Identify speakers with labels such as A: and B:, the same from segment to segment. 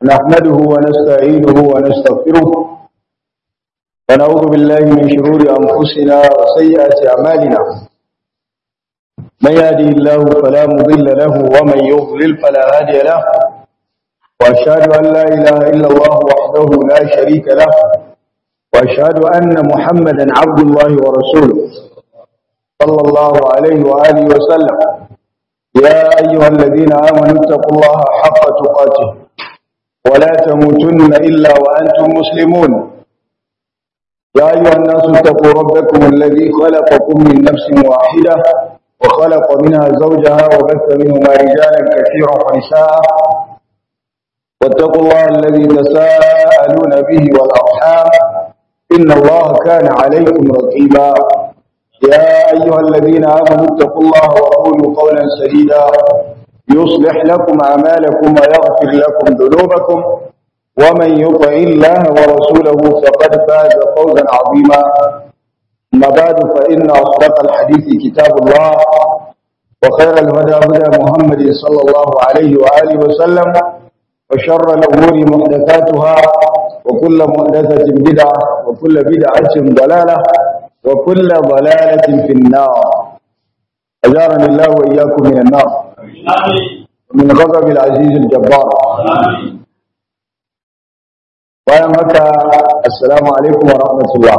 A: نحمده ونستعينه ونستغفره ونعوذ بالله من شرور أنفسنا وسيئات أعمالنا من يهدي الله فلا مضل له ومن يضلل فلا هادي له وأشهد أن لا إله إلا الله وحده لا شريك له وأشهد أن محمدا عبد الله ورسوله صلى الله عليه وآله وسلم يا أيها الذين آمنوا اتقوا الله حق تقاته ولا تموتن إلا وأنتم مسلمون يا أيها الناس اتقوا ربكم الذي خلقكم من نفس واحدة وخلق منها زوجها وبث منهما رجالا كثيرا ونساء واتقوا الله الذي تساءلون به والأرحام إن الله كان عليكم رقيبا يا أيها الذين آمنوا اتقوا الله وقولوا قولا سديدا يصلح لكم أعمالكم ويغفر لكم ذنوبكم ومن يطع الله ورسوله فقد فاز فوزا عظيما أما بعد فإن أصدق الحديث كتاب الله وخير الهدى هدى محمد صلى الله عليه وآله وسلم وشر الأمور محدثاتها وكل محدثة بدعة وكل بدعة ضلالة وكل ضلالة في النار أجارني الله وإياكم من النار من غضب العزيز الجبار bayan haka assalamu alaikum wa rahmatullah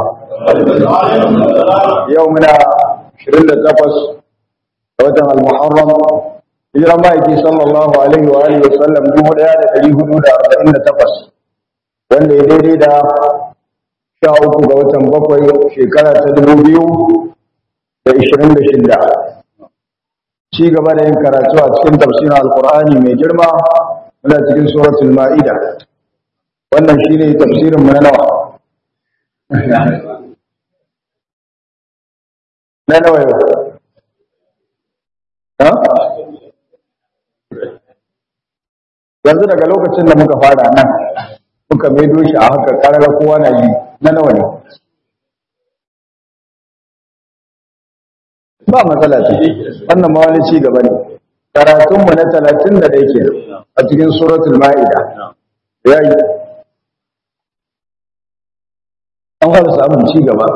A: yau muna 28 ga watan al-muharram hijiran ma'aiki sallallahu alaihi wa alihi wa sallam 1448 wanda ya daidai da sha uku ga watan bakwai shekara ta dubu biyu da ishirin da shida ci gaba da yin karatu a cikin tafsirin alkur'ani mai girma muna cikin suratul ma'ida wannan shi ne tafsirin mu na nawa na nawa yau yanzu daga lokacin da muka fara nan muka maido shi a haka karara kowa na yi na nawa ne ba matsala ce wannan ma wani ci gaba ne karatunmu na talatin da ɗaya ke a cikin suratul ma'ida ya yi an fara samun ci gaba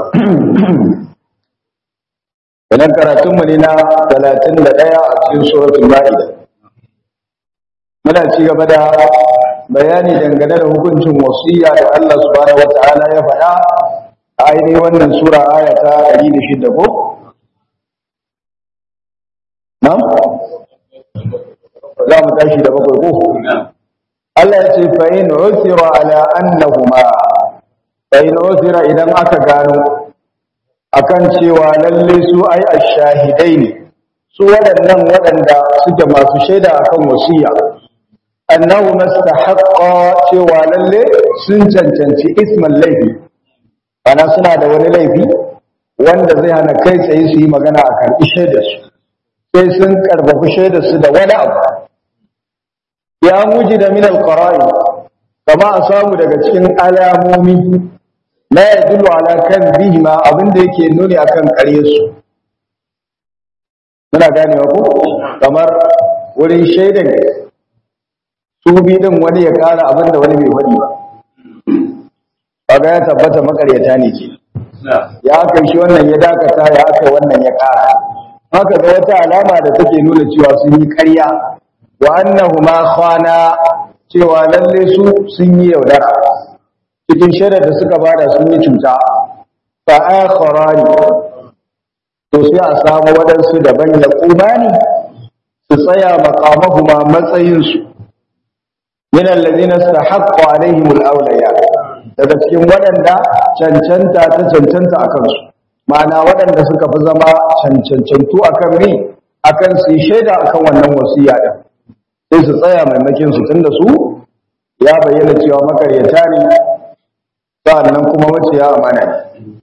A: idan karatunmu ne na talatin da ɗaya a cikin suratul ma'ida muna ci gaba da bayani dangane da hukuncin wasiya da Allah subhanahu wata'ala ya faɗa a ainihin wannan sura aya ta 106 ko na za mu tashi da bakwai ko Allah ya ce fa in usira ala annahuma fa in usira idan aka gano akan cewa lalle su ai ashahidai ne su waɗannan waɗanda suke masu shaida akan wasiya annahu mastahaqqa cewa lalle sun cancanci isman laifi ana suna da wani laifi wanda zai hana kai tsaye su yi magana a karɓi shaidar su sai sun karbafi shaidar su da wani abu ya muji da min alqara'i kama a samu daga cikin alamomi la yadullu ala kan bihima abinda yake nuni akan ƙaryar su muna ganewa ko kamar wurin shaidar su bi din wani ya kara abin da wani bai faɗi ba kaga ya tabbata makaryata ne ke ya aka shi wannan ya dakata ya aka wannan ya kara haka ga wata alama da take nuna cewa sun yi ƙarya wa annahuma khana cewa lalle su sun yi yaudara cikin shaidar da suka bada sun yi cuta fa akharani to sai a samu waɗansu daban ya kumani su tsaya makamahuma matsayinsu min alladhina istahaqqa alaihim alawliya daga cikin waɗanda cancanta ta cancanta akan su ma'ana waɗanda suka fi zama cancancantu akan ri akan su shaida akan wannan wasiya din sai su tsaya maimakin su tunda su ya bayyana cewa makaryata ne sa'annan kuma maciya amana ne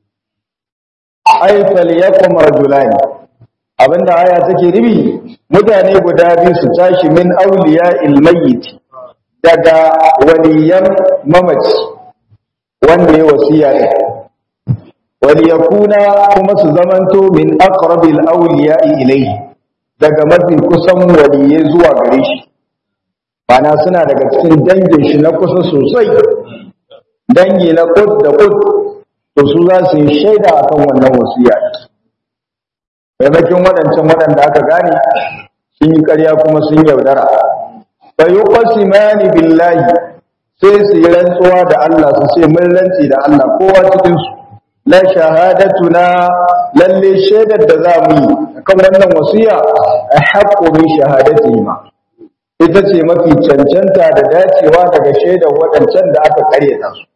A: ay falyakum rajulan abinda aya take ribi mutane guda biyu su tashi min awliya ilmayyit daga waliyan mamaci wanda ya wasiya ne waliyakuna kuma su zamanto min aqrabil awliya ilayhi daga mafi kusan waliyai zuwa gare shi bana suna daga cikin dangin shi na kusa sosai dangi na kud da kud to su za su yi shaida akan wannan wasiya maimakon waɗancan waɗanda aka gane sun yi ƙarya kuma sun yaudara fa yuqsimani billahi sai su yi rantsuwa da Allah su ce mun rantsi da Allah kowa cikin su la shahadatuna lalle shaidar da za mu yi akan wannan wasiya a haqqu min shahadatihima ita ce mafi cancanta da dacewa daga shaidar waɗancan da aka karyata su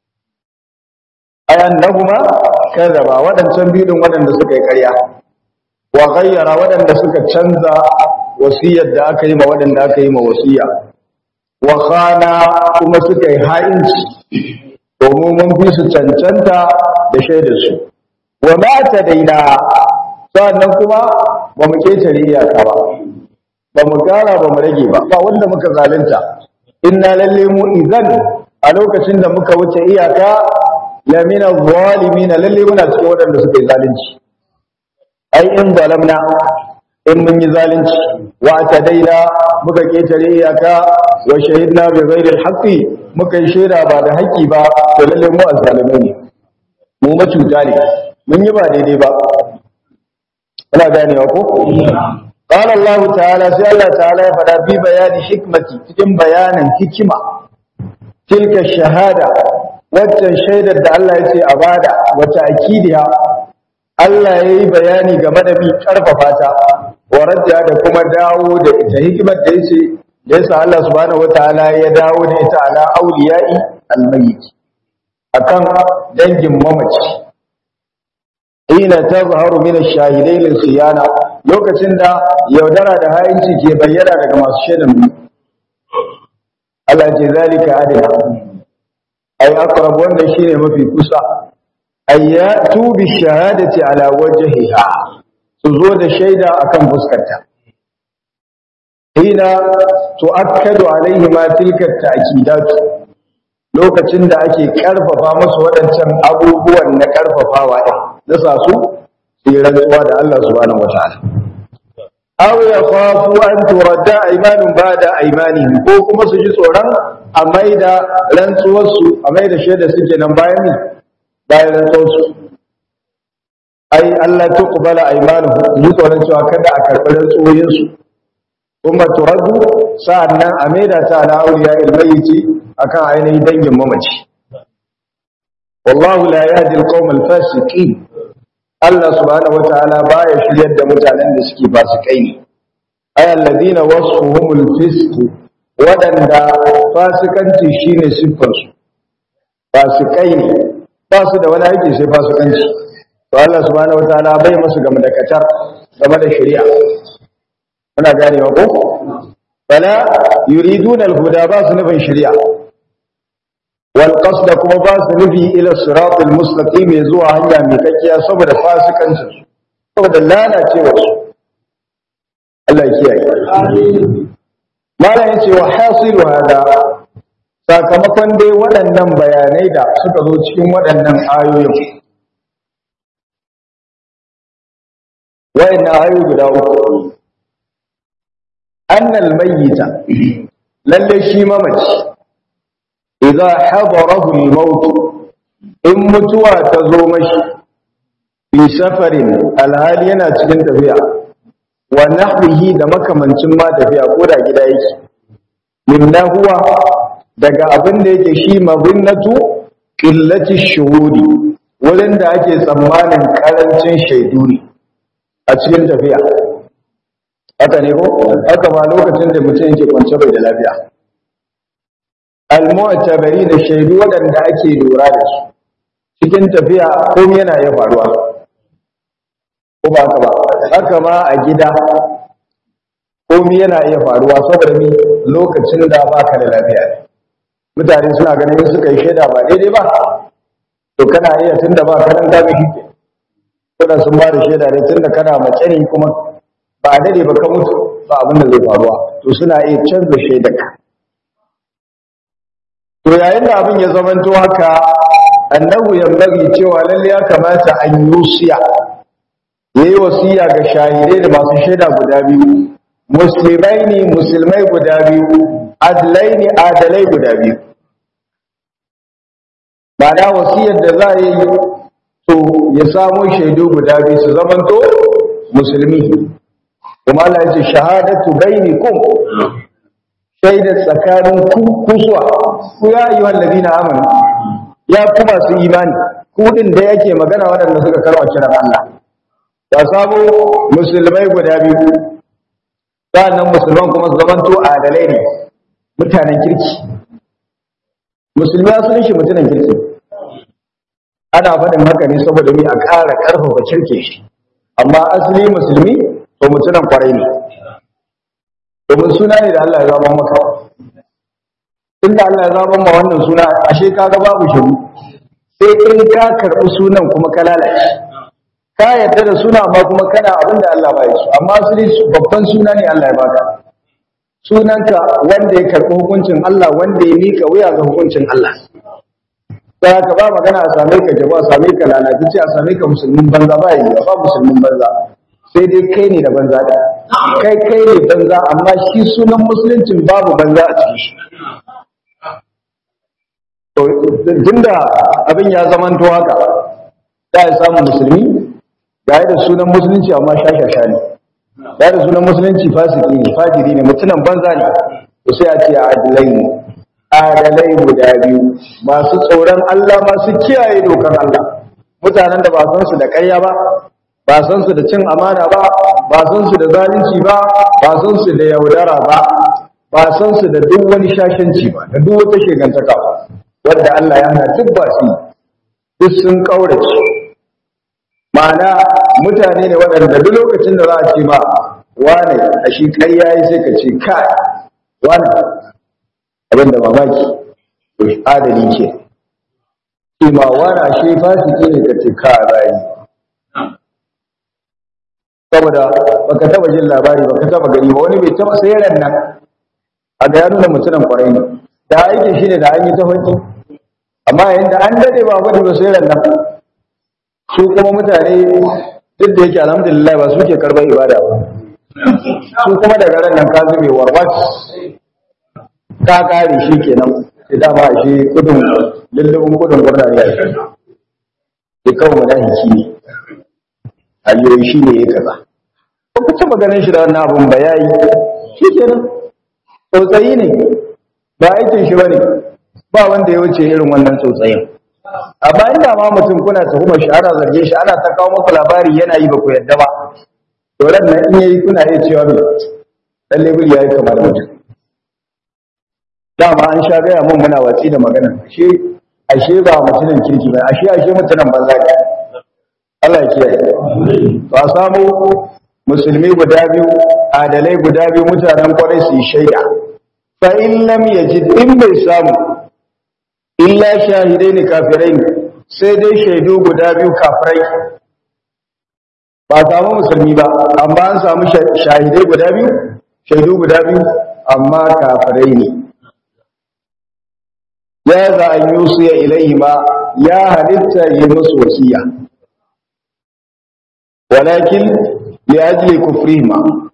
A: ayan nahuma kadaba waɗancan bidin waɗanda suka yi ƙarya wa ghayyara waɗanda suka canza wasiyar da aka yi ma waɗanda aka yi ma wasiya wa khana kuma suka yi ha'inci domin mun fi su cancanta da shaidar su wa ma ta daina sannan kuma ba mu ketare iyaka ba ba mu gara ba mu rage ba ba wanda muka zalunta inna lalle mu idan a lokacin da muka wuce iyaka lamina zalimin lalle muna cikin waɗanda suka yi zalunci ai in zalamna in mun yi zalunci wa tadaina muka ketare iyaka wa shahidna bi ghairi alhaqi muka yi shaida ba da haƙi ba to lalle mu azzalimai ne mu macuta ne mun yi ba daidai ba kuna ganewa ko qala Allah ta'ala sai Allah ta'ala ya fada bi bayani hikmati cikin bayanin hikima tilka shahada waccan shaidar da Allah ya ce a bada wata akidiya Allah ya yi bayani game da bi karfafa ta wa radda da kuma dawo da ita hikimar da yace da yasa Allah subhanahu wataala ya dawo da ita ala auliyai almayyit akan dangin mamaci ina tazharu min ash-shahidain al-khiyana lokacin da yaudara da hayinci ke bayyana daga masu shaidan Allah ce zalika adina ay aqrab wanda shine mafi kusa ayyatu bi shahadati ala wajhiha su zo da shaida akan fuskarta hina tu'akkadu alaihi ma tilka ta'kidatu lokacin da ake karfafa musu waɗancan abubuwan na karfafawa din nasa su su yi rantsuwa da Allah subhanahu wataala aw yakhafu an turadda aymanun ba'da aymanihim ko kuma su ji tsoron a maida rantsuwar su a maida shaida suke nan bayan ne bayan rantsuwar su ai Allah tuqbala aymanuhum su tsoron cewa kada a karɓi rantsuwoyin su kuma turaddu sa'annan a maida ta ala awliya almayyiti akan ainihin dangin mamaci wallahu la yahdi alqawm alfasiqin Allah subhanahu wataala baya shiryar da mutanen da suke fasikai ne ay alladhina wasfuhumul fisq wadanda fasikanci shine siffar su fasikai ne ba su da wani aiki sai fasikanci to Allah subhanahu wataala bai musu game da katar game da shari'a muna gane ko fala yuriduna alhuda ba su nufin shari'a wal qasda kuma ba su nufi ila siratal mustaqim zuwa hanya mai kakkiya saboda fasikancin saboda lalacewa su Allah ya kiyaye malam yace wa hasilu hada sakamakon dai waɗannan bayanai da suka zo cikin waɗannan ayoyin wayannan ayoyi guda uku annal mayyita lalle shi mamaci idza hadarahu al-maut in mutuwa ta zo mashi fi safarin alhali yana cikin tafiya wa nahwihi da makamancin ma tafiya ko da gida yake minna huwa daga abin da yake shi mabinnatu qillati shuhudi wurin da ake tsammanin karancin shaidu ne a cikin tafiya haka ne ko haka ma lokacin da mutum yake kwance bai da lafiya al-mu'tabari da shaidu waɗanda ake lura da su cikin tafiya komai yana iya faruwa ko ba haka ba haka ma a gida komai yana iya faruwa saboda ni lokacin da baka da lafiya mutane suna ganin suka yi shaida ba daidai ba to kana iya tunda ba ka nan da shi kuna sun ba da shaida ne tunda kana mace ne kuma ba a dade ba ka mutu ba abin da zai faruwa to suna iya canza shaidarka to yayin da abin ya zamanto haka annahu yambagi cewa lalle ya kamata an yusiya yayi wasiya ga shahidai da masu shaida guda biyu musulmai ne musulmai guda biyu adlaini adalai guda biyu ba da wasiyar da za a yi to ya samu shaidu guda biyu su zamanto musulmi kuma Allah ya ce shahadatu bainakum shaida tsakanin ku kusuwa ku ya ayyuhal ladina amanu ya ku masu imani ku din da yake magana waɗanda suka karwa kiran Allah ya samu musulmai guda biyu sannan musulman kuma su zamanto adalai ne mutanen kirki musulmi ya sunan shi mutanen kirki ana faɗin haka ne saboda mu a ƙara ƙarfafa kirke shi amma asali musulmi to mutunan kwarai ne domin suna ne da Allah ya zama maka tun da Allah ya zama ma wannan suna ashe kaga babu shiru sai in ka karɓi sunan kuma ka lalace ka yarda da suna amma kuma kana abin da Allah ba ya so amma asali babban suna ne Allah ya baka sunanka wanda ya karɓi hukuncin Allah wanda ya mika wuya ga hukuncin Allah sai ka ba magana a same ka jaba a same ka lalatacce a same ka musulmin banza ba yi ba musulmin banza sai dai kai ne da banza da kai kai ne banza amma shi sunan musuluncin babu banza a cikin shi tunda abin ya zamanto haka da ya samu musulmi ga da sunan musulunci amma shashasha ne ga da sunan musulunci fasiki ne fajiri ne mutunan banza ne to sai a ce adilai ne adalai guda biyu masu tsoron Allah masu kiyaye dokar Allah mutanen da ba san su da ƙarya ba ba san su da cin amana ba ba san su da zalunci ba ba san su da yaudara ba ba san su da duk wani shashanci ba da duk wata shegantaka wanda Allah ya hana duk ba su duk sun kaurace ma'ana mutane ne waɗanda duk lokacin da za a ce ma wane a shi ƙarya yi sai ka ce kai wane abin da mamaki to adali ce shi ma wane a shi fasiki ne ka ce ka rayu saboda baka taba jin labari baka taba gani ba wani bai taba sayar nan a ga ya nuna mutumin kwarai ne da aikin shi ne da an yi ta hoki amma yayin da an dade ba gudu ba sayar nan su kuma mutane duk da yake alhamdulillah ba su ke karɓar ibada ba su kuma daga ran nan ka zube warwat ka kare shi kenan sai dama shi kudin lullubin kudin gurnar ya shi sai kawai madahiki ne hanyoyi shi ne ya kaza ba ku taɓa ganin shi da wannan abun ba ya yi shi kenan tsotsayi ne ba aikin shi ba ne ba wanda ya wuce irin wannan tsotsayin amma inda ma mutum kuna tuhumar shi ana zarge shi ana ta kawo muku labari yana yi ba ku yadda ba to ran nan in yayi kuna iya cewa me dan lebur yayi kamar mutum dama an sha gaya mun muna watsi da magana ashe ashe ba mutumin kirki ba ashe ashe mutumin banza ne Allah ya kiyaye ba samu musulmi guda biyu adalai guda biyu mutanen kwarai su yi shaida fa in lam yajid in bai samu illa shahidai ne kafirai ne sai dai shaidu guda biyu kafirai ba samu musulmi ba amma an samu shahidai guda biyu shaidu guda biyu amma kafirai ne ya za an yi su ya ilaihi ma ya halitta yi musu wasiya walakin ya ajiye kufrihima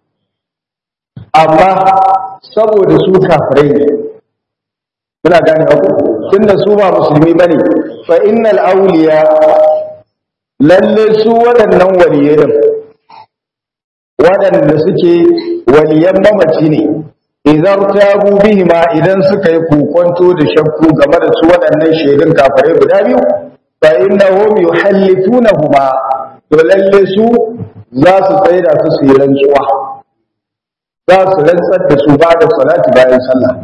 A: amma saboda su kafirai ne muna gane ku tunda su ba musulmi bane fa innal awliya lalle su waɗannan waliyai waɗanda suke waliyan mamaci ne idan tabu bihima idan suka yi kokonto da shakku game da su waɗannan shaidun kafirai guda biyu fa innahum yuhallifunahuma to lalle su za su tsaida su su yi rantsuwa za su rantsar da su ba da salati bayan sallah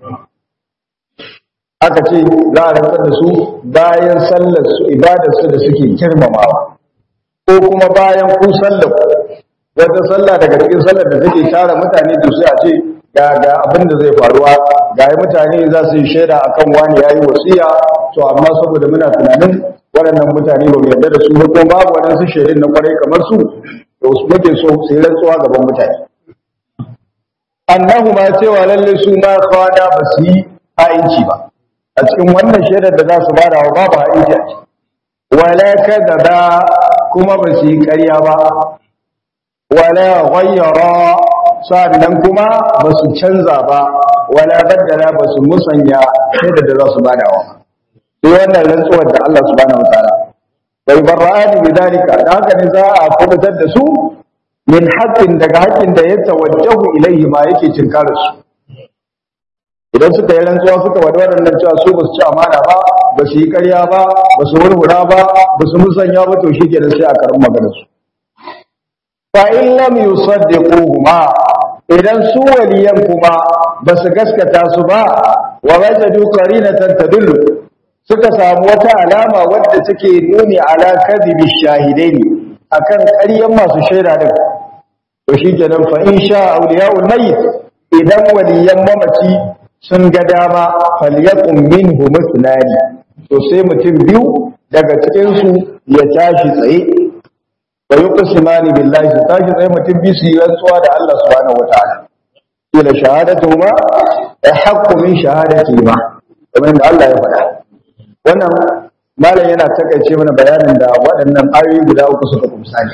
A: aka ce za a rantsar da su bayan sallar su ibadar su da suke girmamawa ko kuma bayan ku sallar wata sallah daga cikin sallar da take tara mutane da su a ce ga ga abin da zai faruwa ga mutane za su yi shaida akan wani yayi wasiya to amma saboda muna tunanin waɗannan mutane ba mu yarda da su ba kuma babu waɗansu shaidun na kwarai kamar su da wasu muke so su yi rantsuwa gaban mutane annahu ma cewa lalle su ma kwana ba su yi ha'inci ba a cikin wannan shaidar da za su bada wa babu ha'inci a ciki wala kadaba kuma ba su yi ƙarya ba wala ghayyara sannan kuma ba su canza ba wala baddala ba su musanya shaida da za su badawa sai wannan rantsuwar da Allah subhanahu wataala bai barra'ani bidalika da haka ne za a kubutar da su min haqqin daga haƙƙin da ya tawajjahu ilaihi ma yake cinkarar su idan suka yi rantsuwa suka wada waɗannan cewa su ba su ci amana ba ba su yi ƙarya ba ba su wurwura ba ba su musanya ba to shi kenan sai a karin maganar su fa in lam yusaddiquhuma idan su waliyan kuma ba su gaskata su ba wa wajadu qarinatan tadullu suka samu wata alama wadda take nuni ala kadhibi shahidaini akan ƙaryan masu shaida din to shikenan fa in sha awliyaul mayyit idan waliyan mamaci sun ga dama falyaqum minhu musnani to sai mutum biyu daga cikin su ya tashi tsaye wa yuqsimani billahi su tashi tsaye mutum biyu su yi rantsuwa da Allah subhanahu wataala ila shahadatuhuma ahqqu min shahadatihima kamar da Allah ya faɗa wannan malam yana takaice mana bayanin da waɗannan ayoyi guda uku suka kumsa ne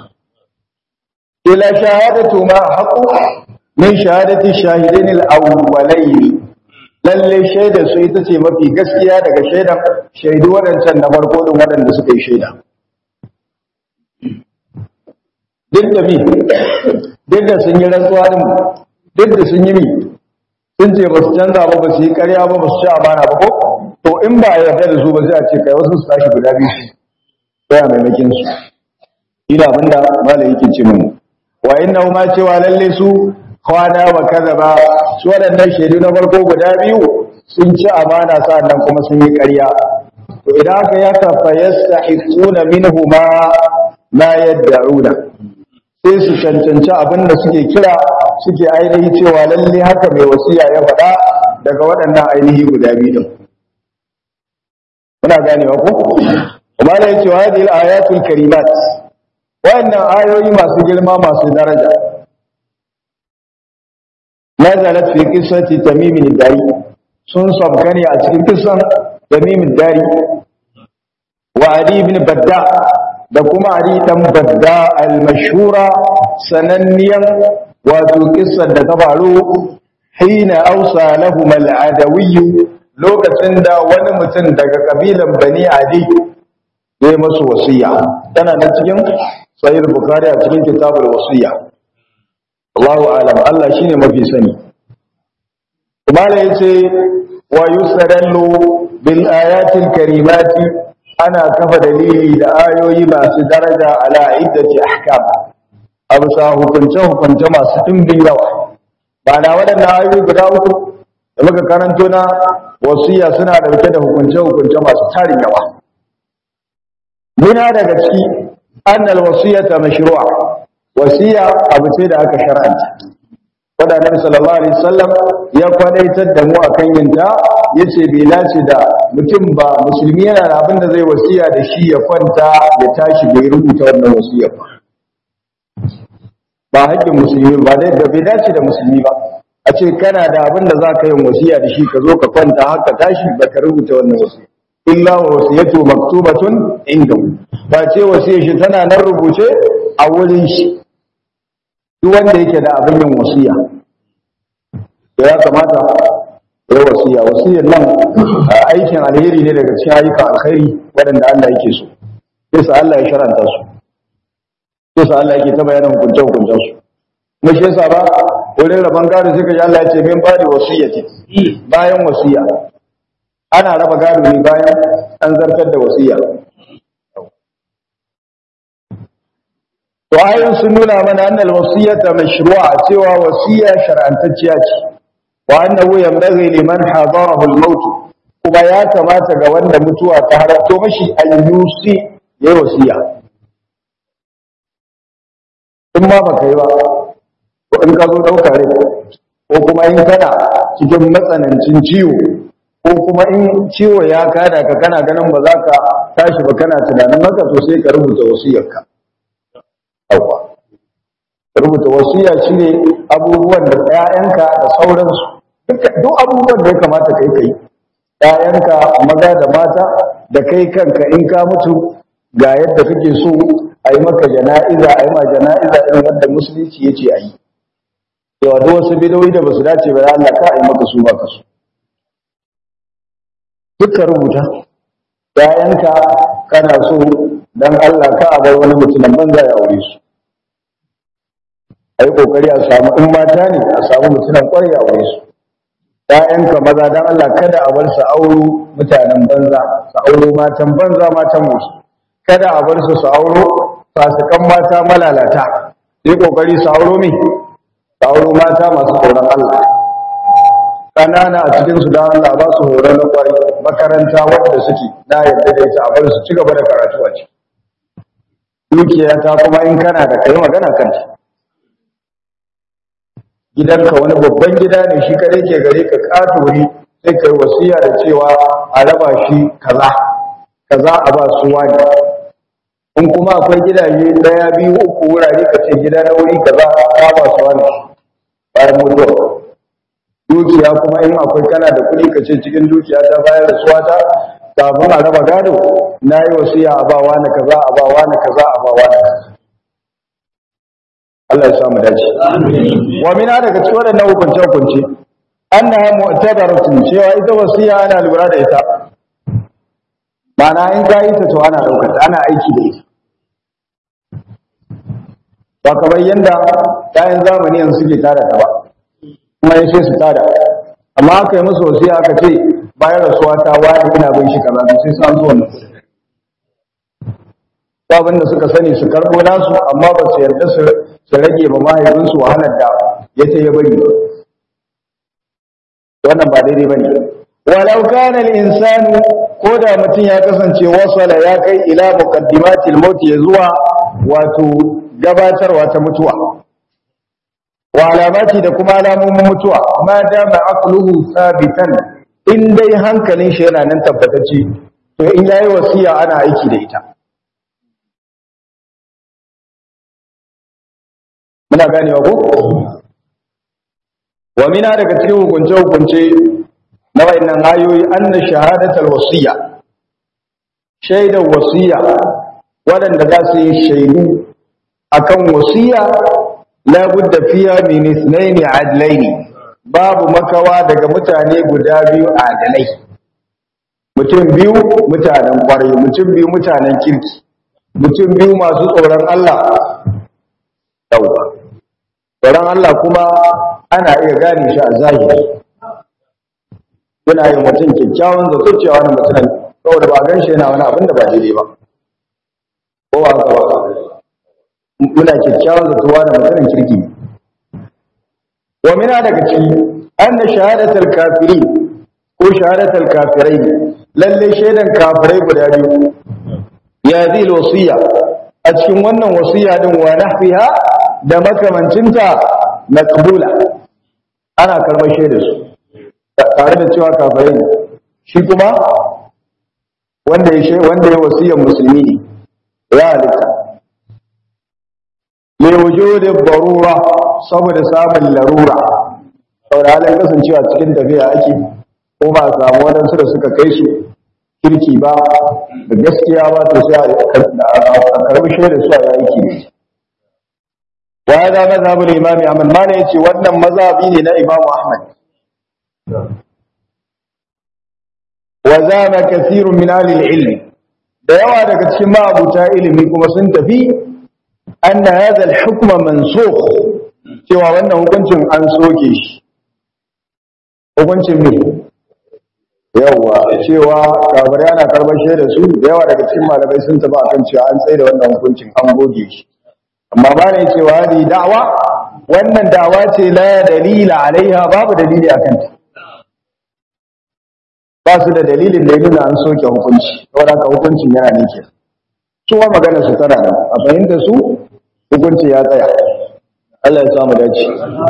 A: ila shahadatu ma haqu min shahadati shahidain al-awwalayn lalle shaida su ita ce mafi gaskiya daga shaidan shaidu waɗancan na farko din waɗanda suka yi shaida duk da bi duk da sun yi rantsuwa din duk da sun yi mi sun ce ba su canza ba ba su yi ƙarya ba ba su ci amana ba ko to in ba a yarda da su ba sai a ce kai wasu su tashi guda biyu sai a maimakin su ina abinda malai yake ce mun wa inna ma cewa lalle su kwana wa kadaba su waɗannan shaidu na farko guda biyu sun ci amana sa'annan kuma sun yi ƙarya to idan aka yaka fa yastahiquna minhuma ma yad'una sai su cancanci abin da suke kira suke ainihi cewa lalle haka mai wasiya ya faɗa daga waɗannan ainihi guda biyu din muna ganewa ko kuma da yake wa hadhihi ayatul karimat wannan ayoyi masu girma masu daraja nazalat fi qissati tamim dari sun sabka ne a cikin kissan tamim dari wa ali ibn badda da kuma ali dan badda al-mashhura sananniyan wato kissan da ta faru hina ausa lahum al-adawi lokacin da wani mutum daga kabilan bani adi ya yi masu wasiya tana nan cikin sahih bukhari a cikin kitabul wasiya Allahu alam Allah shine mafi sani kuma yace wa yusrallu bil ayatil karimati ana kafa dalili da ayoyi masu daraja ala iddati ahkam abu sa hukunce hukunce masu dimbin yawa ba na waɗannan ayoyi guda uku da muka karanto na wasiya suna dauke da hukunce-hukunce masu tarin yawa muna daga ciki annal wasiyata mashru'a wasiya abu ce da aka shar'anta wanda Annabi sallallahu alaihi wasallam ya kwadaitar da mu akan yin ta yace bai dace da mutum ba musulmi yana da abin da zai wasiya da shi ya kwanta ya tashi bai rubuta wannan wasiyar ba ba haƙƙin musulmi ba dai da bai dace da musulmi ba a ce kana da abin da za ka yi wasiya da shi ka zo ka kwanta haka tashi ba ka rubuta wannan wasiya illa wa wasiyatu maktubatun inda ba ce wasiyar shi tana nan rubuce a wurin shi duk wanda yake da abin yin wasiya ya kamata ya wasiya wasiyar nan aikin alheri ne daga cikin ayyukan alkhairi waɗanda Allah yake so sai sa Allah ya sharanta su sai sa Allah yake ta bayanin hukunce-hukuncen su kuma shi yasa ba wurin rabon gado sai ka ji Allah ya ce min bada wasiyyati bayan wasiya ana raba gado ne bayan an zartar da wasiya to ayoyin sun nuna mana annal wasiyata mashru'a cewa wasiya shar'antacciya ce wa annahu yanbaghi liman hadarahu al-maut kuma ya kamata ga wanda mutuwa ta haratto mashi al-yusi yayi wasiya in ma baka yi ba ko in ka zo ɗauka rai ko kuma in kana cikin matsanancin ciwo ko kuma in ciwo ya kada ka kana ganin ba za ka tashi ba kana tunanin haka to sai ka rubuta wasiyarka yawwa rubuta wasiya shine abubuwan da ƴaƴanka da sauransu duk abubuwan da ya kamata kai kai ƴaƴanka maza da mata da kai kanka in ka mutu ga yadda kake so a yi maka jana'iza a yi ma jana'iza irin wanda musulunci ya ce a yi cewa duk wasu bidoyi da basu dace ba Allah ka yi maka su baka su duka rubuta ‘ya'yanka kana so don Allah ka a bar wani mutumin banza ya aure su a yi ƙoƙari a samu in mata ne a samu mutumin ƙwarai a aure su ‘ya'yanka maza don Allah kada a bar su auro mutanen banza su auro matan banza matan musu kada a bar su su auro fasikan mata malalata yi ƙoƙari su auro mi su auro mata masu tsoron Allah ƙanana a cikinsu don Allah ba su horo na ƙwari makaranta wadda suke na yadda da ita a bar su ci gaba da karatu a ciki dukiya ta kuma in kana da kai magana kanta gidanka wani babban gida ne shi kare ke gare ka ƙato wuri sai kai wasiya da cewa a raba shi kaza kaza a ba su wani in kuma akwai gidaje ɗaya biyu uku wurare ka ce gida na wuri kaza ka ba su wani bayan mutuwa dukiya kuma in akwai kana da kuɗi ka ce cikin dukiya ta bayar da suwata kafin a raba gado na yi wasiya a ba wani kaza a ba wani kaza a ba wani kaza Allah ya samu dace wa mina daga cikin waɗannan hukunce hukunce annaha mu'tabaratun cewa ita wasiya ana lura da ita ma'ana in ka yi ta to ana ɗaukar ta ana aiki da ita ba kamar yanda kayan zamani yanzu suke tara ta ba kuma ya sai su tada amma aka yi musu wasiya aka ce bayan rasuwa ta wani ina bin shi kaza sai su an zo wannan abin da suka sani su karbo nasu amma ba su yarda su rage ba mahaifinsu wahalar da ya ce ya bari wannan ba daidai ba ne walau kana al-insanu ko da mutum ya kasance wasala ya kai ila muqaddimatil maut ya zuwa wato gabatarwa ta mutuwa wa alamati da kuma alamomin mutuwa ma dama aqluhu sabitan in dai hankalin shi yana nan tabbatacce to in yayi wasiya ana aiki da ita muna ganewa ko wa mina daga cikin hukunce hukunce na wayannan ayoyi anna shahadatul wasiya shaidar wasiya waɗanda za su yi shaidu akan wasiya la budda fiya min ithnaini adlaini babu makawa daga mutane guda biyu adalai mutum biyu mutanen kwarai mutum biyu mutanen kirki mutum biyu masu tsoron Allah yawa tsoron Allah kuma ana iya gane shi a zahiri yana yin mutum kyakkyawan zato cewa wani mutum saboda ba gan shi yana wani abin da ba daidai ba ko ba haka ba muna kyakkyawan zato wani mutumin kirki wa mina daga ciki anna shahadatul kafiri ko shahadatul kafirai lalle shaidan kafirai guda biyu ya zil wasiya a cikin wannan wasiya din wa nahfiha da makamancinta maqbula ana karɓar shaidar su tare da cewa kafirai ne shi kuma wanda ya wanda ya wasiyar musulmi ne ya halitta li wujudi darura saboda samun larura saboda halin kasancewa cikin tafiya ake ko ba samu waɗansu da suka kai su kirki ba da gaskiya ba to sai a karbi shaidar su a yaki ne wa hada mazhabul imam Ahmad ma ne yace wannan mazhabi ne na Imam Ahmad wa zama kathirun min ahli ilmi da yawa daga cikin ma'abuta ilimi kuma sun tafi anna hadha al-hukm mansukh cewa wannan hukuncin an soke shi hukuncin me yawa cewa kabar yana karbar shaida su da yawa daga cikin malamai sun tafi akan cewa an tsaye da wannan hukuncin an goge shi amma ba ne cewa hadi da'wa wannan da'wa ce la dalila alaiha babu dalili akan ta ba su da dalilin da ya nuna an soke hukunci saboda ka hukuncin yana ne ke su wa magana su tana nan a fahimta su hukunci ya tsaya Allah ya samu dace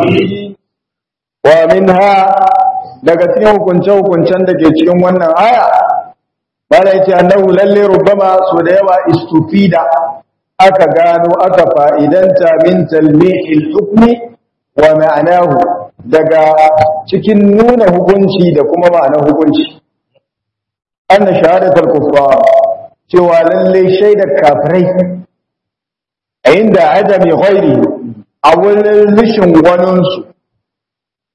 A: wa minha daga cikin hukunce-hukuncen da ke cikin wannan aya bala yace annahu lalle rubbama so da yawa istufida aka gano aka fa'idanta min talmihil hukmi wa ma'anahu daga cikin nuna hukunci da kuma ma'anar hukunci anna shahadatul kuffar cewa lalle shaidar kafirai inda adami ghairi a wurin rishin waninsu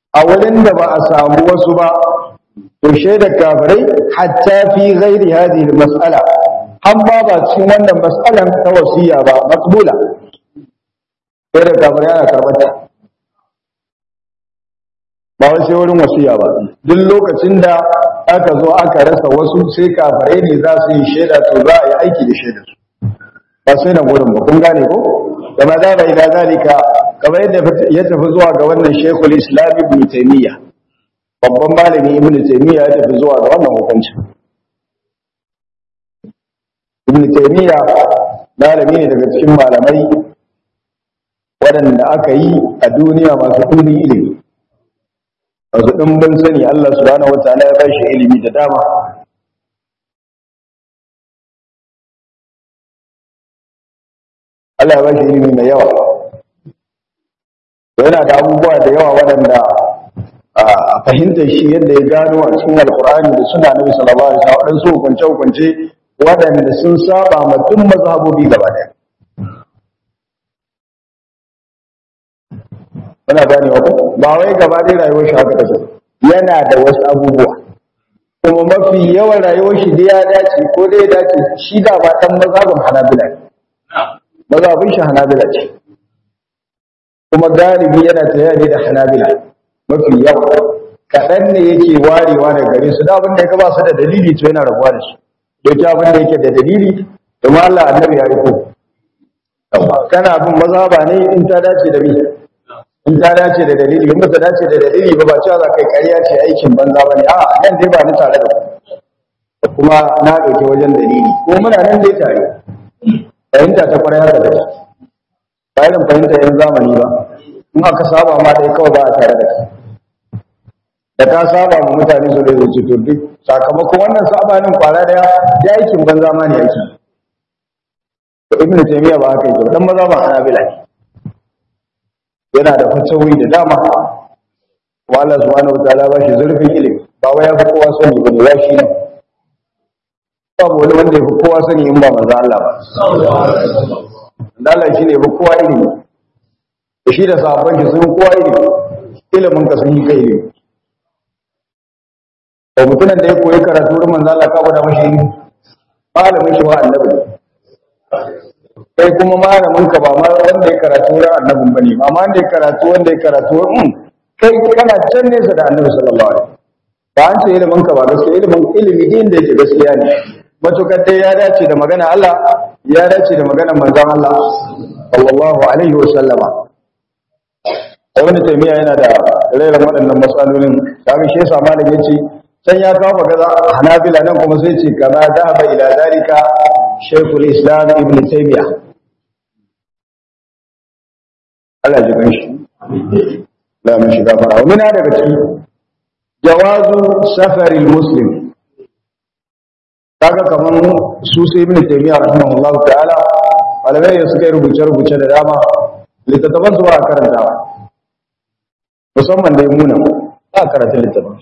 A: a wurin da ba a samu wasu ba to shaidar kafirai hatta fi ghairi hadhihi mas'ala an ba ba cikin wannan mas'alan ta wasiya ba maqbula shaidar kafirai ana karbata ba wai sai wurin wasiya ba duk lokacin da aka zo aka rasa wasu sai kafirai ne za su yi shaida to za a yi aiki da shaidar su ba sai na gurin ba kun gane ko kama da bai da zalika kamar yadda ya tafi zuwa ga wannan shekul islam ibn taymiya babban malami ibn taymiya ya tafi zuwa ga wannan hukunci ibn taymiya malami ne daga cikin malamai waɗanda aka yi a duniya masu ɗumbin ilimi masu ɗumbin sani Allah subhanahu wataala ya bashi ilimi da dama Allah ya bashi ilimi mai yawa yana da abubuwa da yawa waɗanda a fahimtar shi yadda ya gano a cikin alkur'ani da suna nabi sallallahu alaihi wasallam waɗansu hukunce hukunce waɗanda sun saba ma duk mazhabobi gaba ɗaya Muna gane wa ba wai gaba ɗaya rayuwar shi haka take yana da wasu abubuwa kuma mafi yawan rayuwar shi da ya dace ko dai ya dace shi da ba ɗan mazhabin hanabila ne mazhabin shi hanabila ce kuma galibi yana tayar da hanabila mafi yawa kaɗan ne yake warewa da gare su da abin da ya ba su da dalili to yana rabuwa da su doki abin da yake da dalili domin Allah annabi ya riko kana bin mazhaba ne in ta dace da bi in ta dace da dalili in ba ta dace da dalili ba ba cewa za kai ƙarya ce aikin banza ba ne a nan dai ba ni tare da ku kuma na ɗauki wajen dalili ko muna nan dai tare fahimta ta kwarai haka da ba irin fahimta yan zamani ba in aka saba ma dai kawai ba a tare da shi da ka saba ma mutane su da zuci to duk sakamakon wannan sabanin kwara daya ya aikin banza ma ne yake to ibnu taymiya ba haka yake dan maza ba hanabila ne yana da fatawi da dama wa Allah subhanahu wataala ba shi zurfin ilimi ba wai ya fi kowa sani ba ne ya shi ne babu wani wanda ya fi kowa sani in ba manzo Allah ba Allah shi ne ya fi kowa ilimi da shi da sahabban shi sun kowa ilimi ilimin ka sun yi kai ilimi to mutumin da ya koyi karatu wurin manzo Allah ka gwada mashi ilimi malamin shi ba annabi ne kai kuma malamin ka ba ma wanda ya karatu wurin annabin bane ba ma wanda ya karatu wanda ya karatu wurin kai kana can nesa da annabi sallallahu alaihi wasallam ba an ce ilimin ka ba gaskiya ilimin ilimi din da yake gaskiya ne matukar dai ya dace da magana Allah ya dace da maganar manzon Allah sallallahu alaihi wasallama wani taimiya yana da rairan waɗannan matsalolin kaga shi yasa malam yace can ya kawo magana hanabila nan kuma sai ce kama dhahaba ila zalika shaykhul islam ibn taymiya Allah ji ganshi la mun shiga fara wani daga ciki jawazu safaril muslim kaga kaman su sai ibn taymiya rahimahullahu ta'ala malamai da suka yi rubuce-rubuce da dama littattafan su ba a karantawa musamman da muna ba a karanta littattafan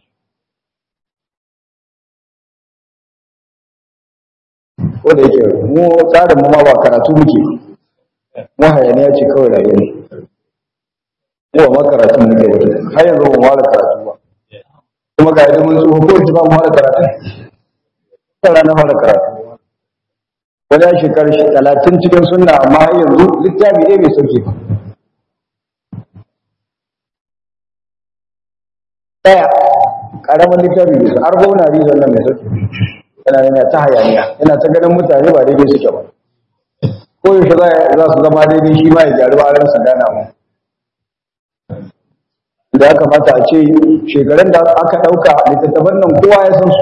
A: ko da yake mu tsarin mu ma ba karatu muke mu hayaniya ce kawai rayuwa mu ba ma karatu muke wata har yanzu ba mu wala karatu ba kuma ga idan mun tsoho ko ita ba mu wala karatu ta rana wala karatu wani ya shekaru talatin cikin sunna amma har yanzu littafi ne mai sauke ba daya karamin littafi mai sauke arbauna rizon nan mai sauke yana yana ta hayaniya yana ta ganin mutane ba daidai suke ba ko yaushe za su zama daidai shi ma ya gyaru a ransa gana mu da ya kamata a ce shekarun da aka ɗauka littattafan nan kowa ya san su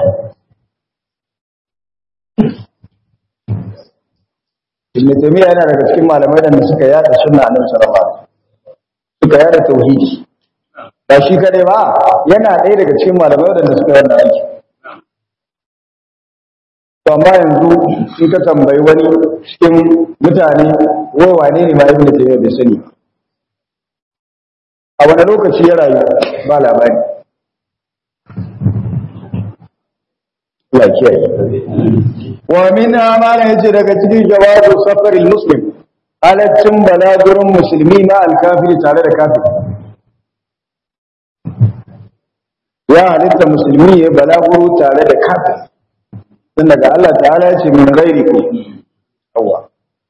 A: Ibn Taymiyyah yana daga cikin malamai da suka yada sunna a nan sarrafa suka yada tauhidi ba shi kadai ba yana ɗaya daga cikin malamai da suka yi wannan aiki to amma yanzu in ka tambayi wani cikin mutane wai wane ne ma Ibn Taymiyyah bai sani a wani lokaci ya rayu ba labari Allah kiyaye wa min amana yace daga cikin jawabu safaril muslim halaccin balagurin musulmi na alkafiri tare da kafiri ya halitta musulmi ya balaguro tare da kafin tun daga Allah ta'ala ya ce min gairi ku yawa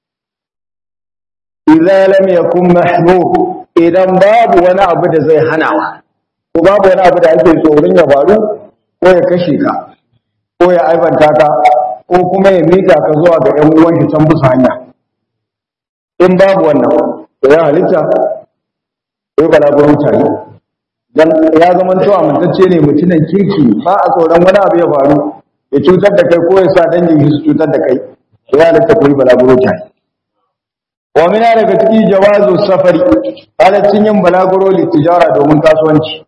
A: idza lam yakun mahmud idan babu wani abu da zai hanawa ko babu wani abu da ake tsoron ya faru ko ya kashe ka ko ya aibanta ka ko kuma ya mika ka zuwa ga ƴan uwan shi can bisa hanya in babu wannan to ya halitta ko balaguro tare dan ya zama to amintacce ne mutumin kirki ba a tsoron wani abu ya faru ya cutar da kai ko ya sa dangin shi su cutar da kai ya halitta ko balaguro tare wa mina daga ciki jawazu safari halaccin yin balaguro litijara domin kasuwanci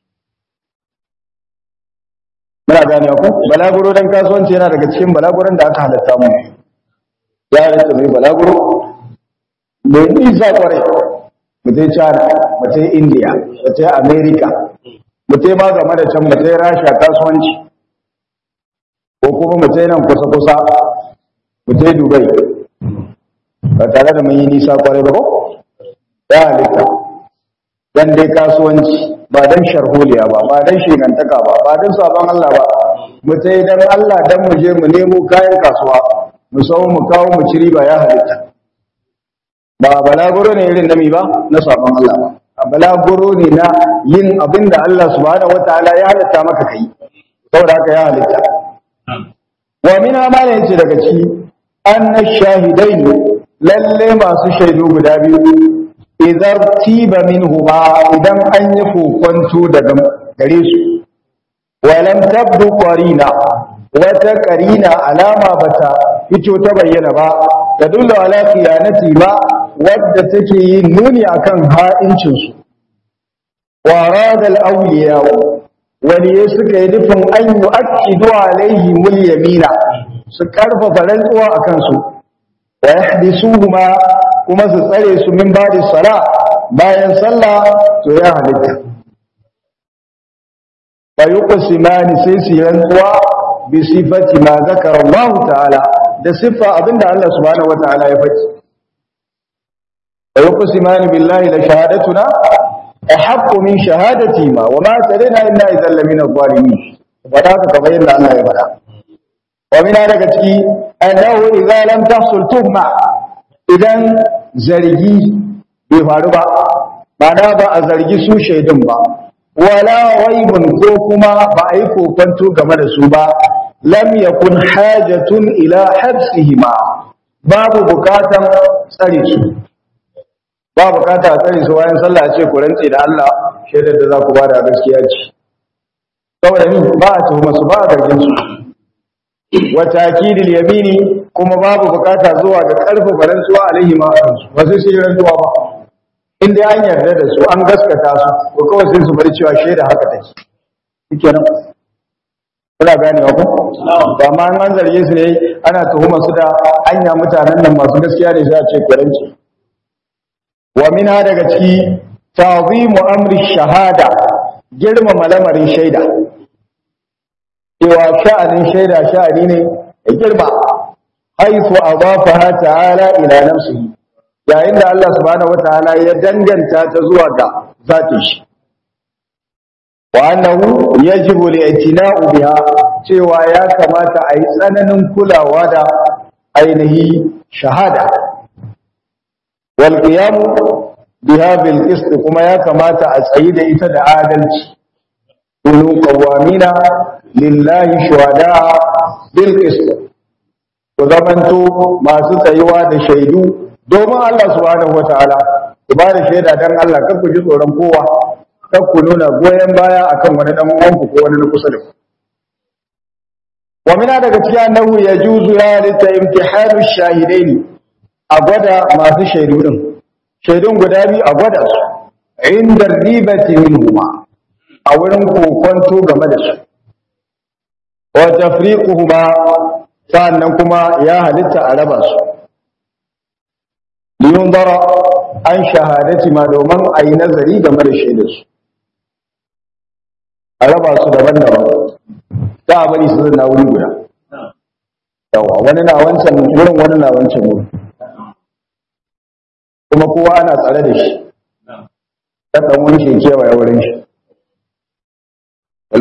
A: muna gane ku balaguro dan kasuwanci yana daga cikin balaguron da aka halatta mu ya halatta mai balaguro mai nisa kwarai mu je China mu je India mu je America mu je ma game da can mu je Rasha kasuwanci ko kuma mu je nan kusa kusa mu je Dubai ba tare da mun yi nisa kwarai ba ko ya halitta dan dai kasuwanci ba dan sharholiya ba ba dan shigantaka ba ba dan sabon Allah ba mu sai dan Allah dan mu je mu nemo kayan kasuwa mu sau mu kawo mu ci riba ya halitta ba balaguro ne irin nami ba na sabon Allah ba a balaguro ne na yin abin da Allah subhanahu wataala ya halitta maka kai saboda haka ya halitta wa min amana yace daga ciki anna shahidaini lalle masu shaidu guda biyu idan tiba minhu ba idan an yi kokonto daga gare su walam tabdu qarina wata qarina alama bata fito ta bayyana ba tadullu ala khiyanati ba wadda take yin nuni akan ha'incin su wa arada al-awliya waliye suka yi nufin an yu'akkidu alaihi mul yamina su karfafa rantsuwa akan su wa yahdisuhuma kuma su tsare su min ba'di sala bayan sallah to ya halitta fa yuqsimani sai su rantsuwa bi sifati ma zakara Allah ta'ala da sifa abinda Allah subhanahu wa ta'ala ya faɗi fa yuqsimani billahi la shahadatuna ahaqqu min shahadati ma wa ma tarina illa idhan lamina zalimin wada ka kamar yadda Allah ya faɗa wa mina daga ciki annahu idza lam tahsul tuhma idan zargi bai faru ba ma'ana ba a zargi su shaidun ba wala waibun ko kuma ba a yi kokonto game da su ba lam yakun hajatun ila habsihima babu bukatan tsare su ba bukata a tsare su wayan sallah ce ku rantse da Allah shaidar da za ku bada gaskiya ce saboda ni ba a tuhuma su ba a zargin su wa takidil yamini kuma babu bukata zuwa ga karfafa rantsuwa alaihi ma kansu ba sai sai rantsuwa ba in dai an yarda da su an gaskata su ko kawai sai su bari cewa shaida haka take shikenan kuna ganewa ko ba ma an zarge su ne ana tuhuma su da anya mutanen nan masu gaskiya ne sai a ce kiranci wa minha daga ciki ta'zimu amri shahada girmama lamarin shaida cewa sha'anin shaida sha'ani ne ya girma haifu adafaha ta'ala ila nafsihi yayin da Allah subhanahu wataala ya danganta ta zuwa ga zatin shi wa annahu yajibu li'tina'u biha cewa ya kamata a yi tsananin kulawa da ainihi shahada wal qiyam biha bil qist kuma ya kamata a tsayi da ita da adalci kunu qawamina lillahi shuhada bil qist ku zamanto masu tsayuwa da shaidu domin Allah subhanahu wataala ku ba da shaida dan Allah kar ku ji tsoron kowa kar ku nuna goyen baya akan wani dan uwanku ko wani na kusa da ku wa mina daga cikin annahu yajuzu ya lita imtihanu shahidaini a gwada masu shaidu din shaidun guda biyu a gwada su inda ribati minhuma a wurin kokonto game da su wa tafriquhuma sannan kuma ya halitta a raba su liyun dara an shahadati ma domin a yi nazari game da shaidarsu a raba su daban-daban ta a bari su zana wuri guda yawa wani na wancan wurin wani na wancan wurin kuma kowa ana tsare da shi ta ɗan wani shi kewaye wurin shi a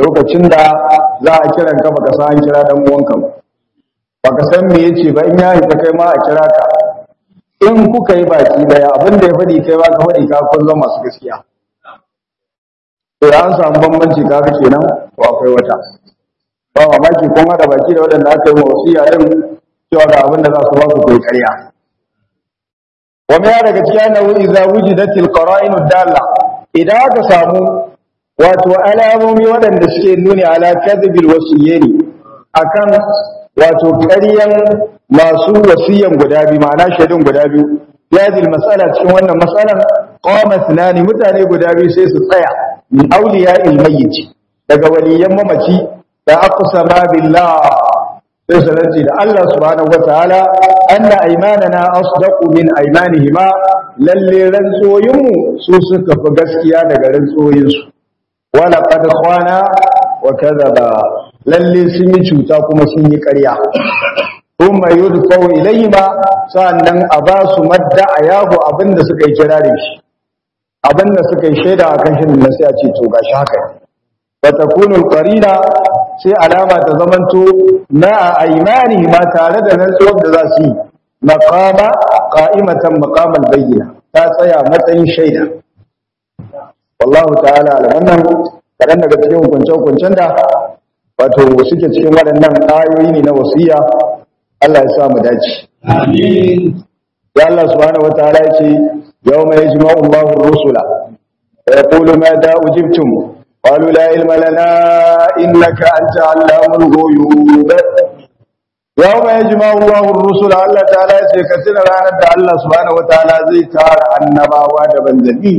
A: lokacin da za a kiran ka baka san an kira dan uwanka ba baka san me yace ba in ya hita kai ma a kira ka in kuka yi baki daya abin da ya faɗi kai ba ka faɗi ka kun zama masu gaskiya to an samu bambanci kaga kenan ko akwai wata ba mamaki kun haɗa baki da waɗanda aka yi wasiya din cewa ga abin da za su ba ku kai ƙarya wa mai daga cikin annahu idza wujidatil qara'inu dalla idan aka samu wato alamomi waɗanda suke nuni ala kadhibil wasiyyi akan wato ƙaryan masu wasiyan guda biyu ma'ana shaidun guda biyu yadil mas'ala cikin wannan mas'alan qama thnani mutane guda biyu sai su tsaya min awliya al-mayyit daga waliyan mamaci da aqsama billah sai su rantsi da Allah subhanahu wataala anna aymanana asdaqu min aymanihima lalle rantsoyinmu su suka fi gaskiya daga rantsoyinsu wala qad khana wa kadhaba lalle sun yi cuta kuma sun yi ƙarya thumma yudfau ilayhima sannan a ba su madda ayahu abinda suka yi kirarin shi abinda suka yi shaida akan shi ne sai a ce to gashi haka fa takunu alqarina sai alama ta zamanto na aymani ma tare da rantsuwar da za su yi maqama qa'imatan maqamal bayyina ta tsaya matsayin shaida wallahu ta'ala ala wannan kadan daga cikin hukunce-hukuncen da wato suke cikin waɗannan ayoyi ne na wasiya Allah ya sa mu dace amin ya Allah subhanahu wataala ya ce yawma yajma'u Allahu ar-rusula wa yaqulu ma da ujibtum qalu la ilma lana innaka anta 'allamul ghuyub yawma yajma'u Allahu ar-rusula Allah ta'ala ya ce ka tuna ranar da Allah subhanahu wataala zai tara annabawa da banzanni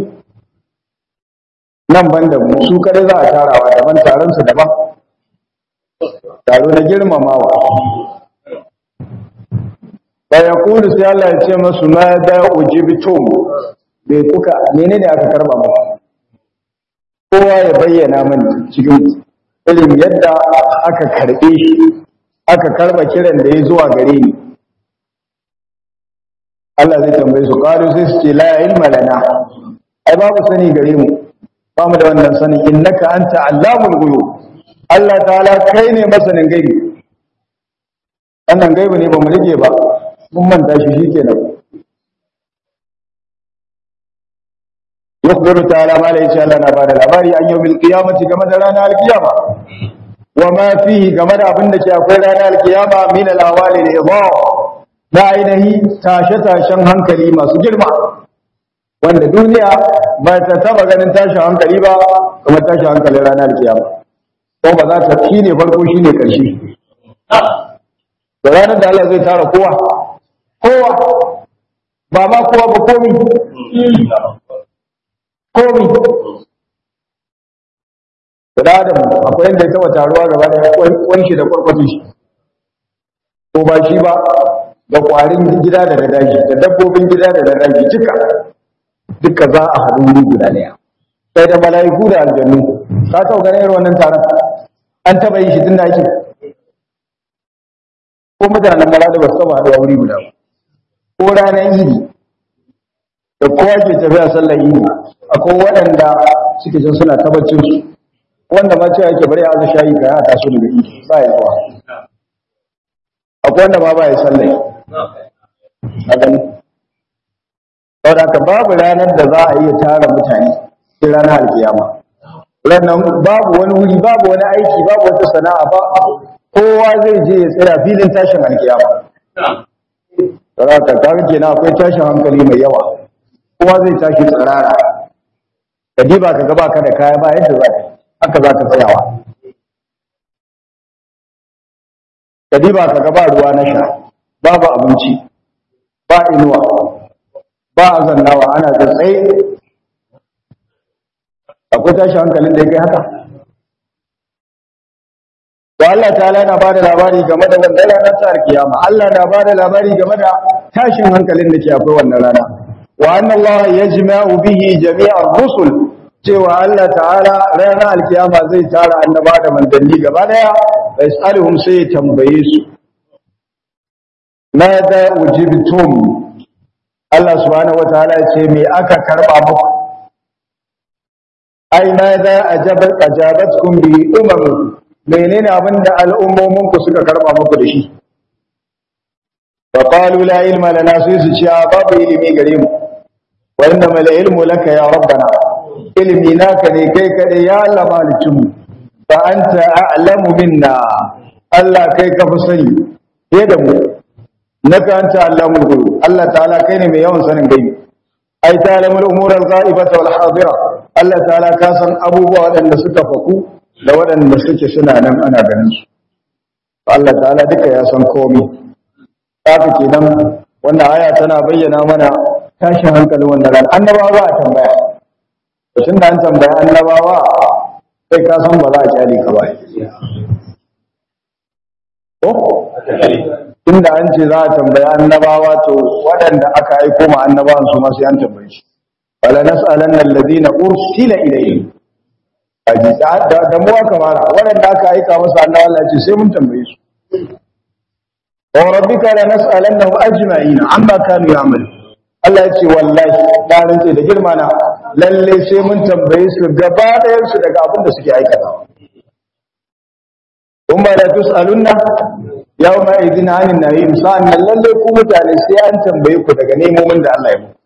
A: nan ban da mu su kare za a tarawa daban taron su daban taro na girmamawa fa yaqulu sai Allah ya ce masu ma da ujibtum bai kuka menene aka karba mu kowa ya bayyana mani cikin irin yadda aka karbe shi aka karba kiran da ya zuwa gare ni Allah zai tambaye su qalu sai su ce la ilma lana ai babu sani gare mu ba mu da wannan sani innaka anta allamul ghuyub Allah ta'ala kai ne masanin gaibi wannan gaibi ne ba mu rike ba mun manta shi shikenan yukhbiru ta'ala ma la insha Allah na bada labari an yawmil qiyamati game da ranar alkiyama wa ma fihi game da abin da ke akwai ranar alkiyama min al-awali al-idha na ainihi tashe-tashen hankali masu girma wanda duniya ba ta taba ganin tashin hankali ba kuma tashin hankali ranar alkiyama ko ba za ta shi ne farko shi ne ƙarshe da ranar da Allah zai tara kowa kowa ba ma kowa ba komi komi da adam akwai yadda ya taba taruwa gaba da wani shi da kwarkwati shi ko ba shi ba da kwarin gida da na daji da dabbobin gida da na daji duka duka za a haɗu wuri guda ɗaya sai da mala'iku da aljannu ka taɓa ganin irin wannan taron an taɓa yi shi tun da ake ko mutanen mara da ba su taɓa haɗuwa wuri guda ko ranar idi da kowa ke tafiya sallar idi akwai waɗanda suke jin suna tabbacin su wanda ma cewa yake bari a azu shayi ka ya taso daga idi ba ya zuwa akwai wanda ma ba ya sallai a gani saboda babu ranar da za a iya tara mutane sai ranar alkiyama ranar babu wani wuri babu wani aiki babu wata sana'a ba kowa zai je ya tsaya filin tashin alkiyama saboda kaga kenan akwai tashin hankali mai yawa kowa zai tashi tsirara ka diba ka gaba ka da kaya ba yadda za haka za ka tsayawa ka diba ka gaba ruwa na sha babu abinci ba inuwa ba a zannawa ana da tsaye akwai tashi hankalin da ya kai haka to Allah ta'ala yana bada labari game da wannan ranar ta kiyama Allah na bada labari game da tashin hankalin da ke akwai wannan rana wa anna Allah yajma'u bihi jami'ar rusul cewa Allah ta'ala ranar alkiyama zai tara annaba da manzanni gaba daya yasaluhum sai ya tambaye su ma da ujibtum Allah subhanahu wataala ce me aka karba muku ai ma za ajabat ajabatkum bi umam menene abinda al'ummomin ku suka karba muku da shi fa qalu la ilma lana sai su ce babu ilimi gare mu wa innama la ilmu laka ya rabbana ilimi naka ne kai kadai ya Allah malicin mu fa anta a'lamu minna Allah kai ka fi sani fiye da mu naka anta allamul ghuyub Allah ta'ala kai ne mai yawan sanin gaibi ai ta'lamul umura al-ghaibata wal hadira Allah ta'ala ka san abubuwa waɗanda suka faku da waɗanda suke suna nan ana ganin su Allah ta'ala duka ya san komai haka kenan wannan aya tana bayyana mana tashin hankalin wannan ran annabawa ba a tambaya tun da an tambaya annabawa sai ka san ba za a kyale ka ba ko inda an ce za a tambaya annabawa to waɗanda aka aiko ma annabawan su ma sai an tambaye shi wala nas'alanna alladhina ursila ilayhim aji da da mu aka fara waɗanda aka aika masa annabawa Allah ce sai mun tambaye su wa rabbika la nas'alannahum ajma'in amma kanu ya'malu Allah ya ce wallahi da rantse da girma na lalle sai mun tambaye su gaba ɗayan su daga abin da suke aikata kuma la tus'alunna yawma idin 'anil na'im sa'an lalle ku mutane sai an tambaye ku daga nemomin da Allah ya muku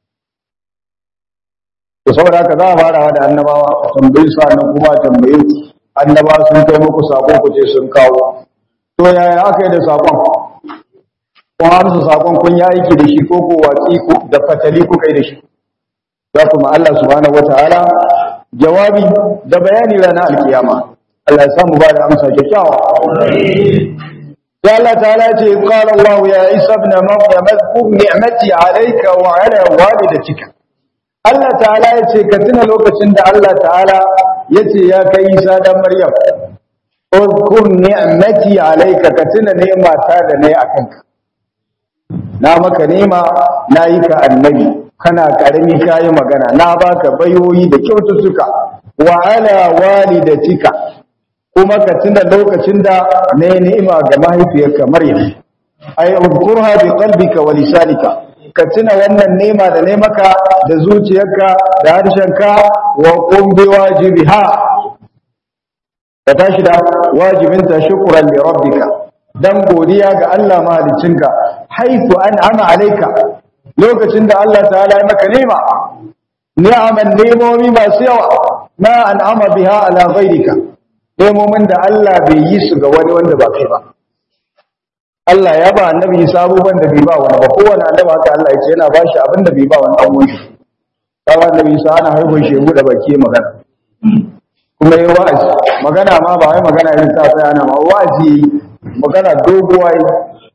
A: to saboda haka za a fara da annabawa a tambayi su annan kuma a tambaye annabawa sun kai muku sako ku ce sun kawo to yaya aka yi da sakon kun amsa sakon kun yi aiki da shi ko ko watsi da fatali kuka yi da shi za kuma Allah subhanahu wataala jawabi da bayani ranar alkiyama Allah ya samu ba da amsa kyakkyawa sai Allah ta'ala ce qala Allah ya Isa ibn Maryam adhkur ni'mati alayka wa ala walidatika Allah ta'ala ya ce ka tuna lokacin da Allah ta'ala ya ce ya kai Isa dan Maryam udhkur ni'mati alayka ka tuna ni'ma ta da nayi akan ka na maka nema nayi ka annabi kana karami kayi magana na baka bayoyi da kyaututtuka wa ala walidatika kuma ka tuna lokacin da nayi ni'ima ga mahaifiyarka Maryam ay udhkurha bi qalbika wa lisanika ka tuna wannan nema da ne maka da zuciyarka da harshenka wa qum bi wajibiha ka tashi da wajibinta shukran li rabbika dan godiya ga Allah mahaliccinka haifu an'ama alayka lokacin da Allah ta'ala ya maka nema ni'aman nemomi masu yawa ma an'ama biha ala ghayrika nemomin da Allah bai yi su ga wani wanda ba kai ba Allah ya ba annabi Isa abubuwan da bai ba wani ba kowane annabi haka Allah ya ce yana ba shi abin da bai ba wani ɗan wani kawai annabi Isa ana haifar shi da baki magana kuma yi wa'azi magana ma ba wai magana yin sa sai ana ma wa'azi magana doguwa yi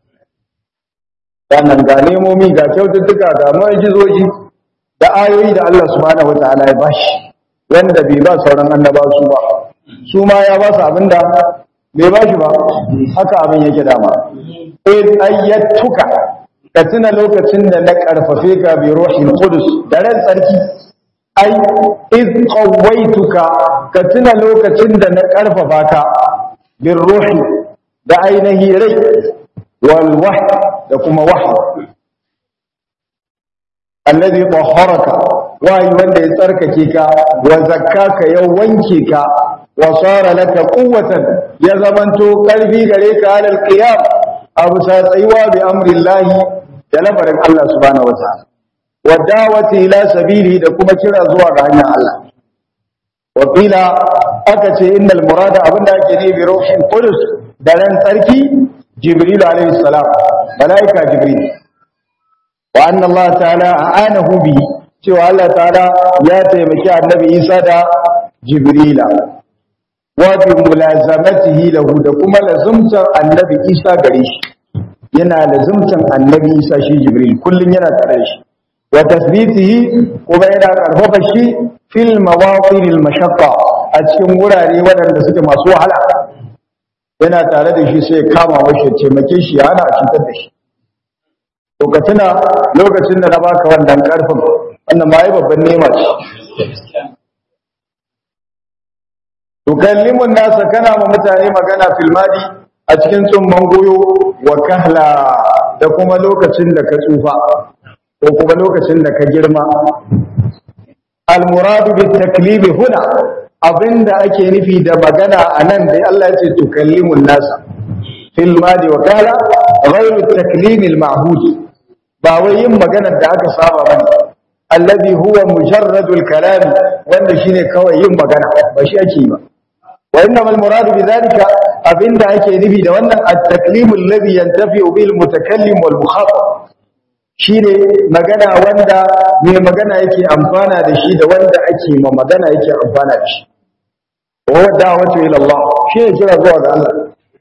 A: sannan ga nemomi ga kyaututtuka ga mu'jizoji da ayoyi da Allah subhanahu wataala ya bashi wanda bai ba sauran annaba su ba su ma ya ba su abinda bai ba shi ba haka abin yake dama in ayyatuka ka tuna lokacin da na karfafe ka bi ruhin qudus da ran tsarki ai iz qawaituka ka tuna lokacin da na karfafa ka bi ruhi da ainihi rai wal wahy da kuma wahyi alladhi tahharaka wayi wanda ya tsarkake ka wa zakkaka ya wanke ka wa sara laka quwwatan ya zamanto karfi gare ka alal qiyam abu sa tsayuwa bi amrillahi da labarin Allah subhanahu wa ta'ala wa da'wati ila sabili da kuma kira zuwa ga hanyar Allah wa qila aka ce innal murada abinda ake ne bi ruhin qudus da ran tsarki jibril alayhi salam malaika jibril wa anna Allah ta'ala a'anahu bi cewa Allah ta'ala ya taimaki annabi Isa da jibrila wa bi mulazamatihi lahu da kuma lazumtar annabi Isa gare shi yana lazumtar annabi Isa shi jibril kullun yana tare da shi wa tasbitihi kuma yana karfafa shi fil mawaqir al mashaqqa a cikin wurare waɗanda suke masu wahala yana tare da shi sai kama mashi taimake shi ya hana cutar da shi to ka tuna lokacin da na baka wannan karfin wannan ma yi babban nema ce tukallimun nasa kana ma mutane magana filmadi a cikin tsumman goyo wa kahla da kuma lokacin da ka tsufa ko kuma lokacin da ka girma al-muradu bit taklimi huna abinda ake nufi da magana anan da Allah ya ce tukallimun nasa fil madi wa kala ghayru taklimi al-ma'hud ba wai yin maganar da aka saba bane alladhi huwa mujarradul kalam wanda shine kawai yin magana ba shi ake ba wa innamal muradu bidhalika abinda ake nufi da wannan at-taklimu alladhi yantafi bil mutakallim wal mukhatab shine magana wanda mai magana yake amfana da shi da wanda ake ma magana yake amfana da shi wa da'watu ila Allah shine kira zuwa ga Allah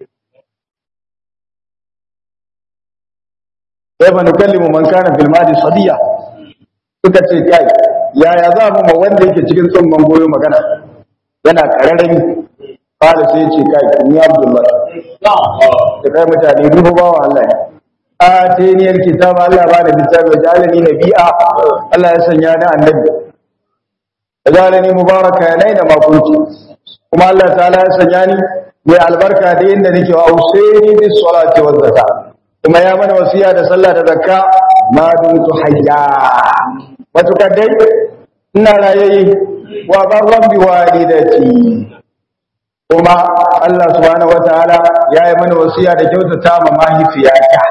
A: kaifa nukallimu man kana fil madi sadiya suka ce kai yaya za mu ma wanda yake cikin tsumman goyo magana yana kararrami kala sai ce kai ni abdullahi da kai mutane duhu bawa Allah ne ateniyar kitaba Allah ba da littafi wajalani nabi'a Allah ya sanya ni annabi wajalani mubaraka yanaina ma kunti kuma Allah ta'ala ya sanya ni mai albarka da inda nake wa usaini bis salati waz zakat kuma ya mana wasiya da sallah da zakka ma dumtu hayya matukar dai ina rayayi wa barran bi walidati kuma Allah subhanahu wataala ya yi mana wasiya da kyautata ma mahaifiyata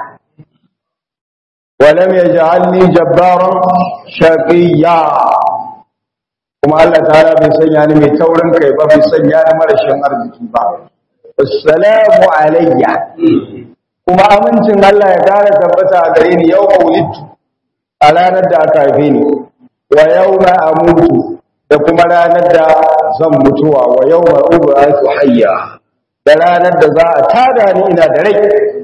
A: ولم يجعلني جبارا شقيا kuma Allah ta'ala bai sanya ni mai taurin kai ba bai sanya ni marashin arziki ba assalamu alayya kuma amincin Allah ya kara tabbata a gare ni yau mawlidtu a ranar da aka haife ni wa yawma amutu da kuma ranar da zan mutuwa wa yawma ub'athu hayya da ranar da za a tada ni ina da rai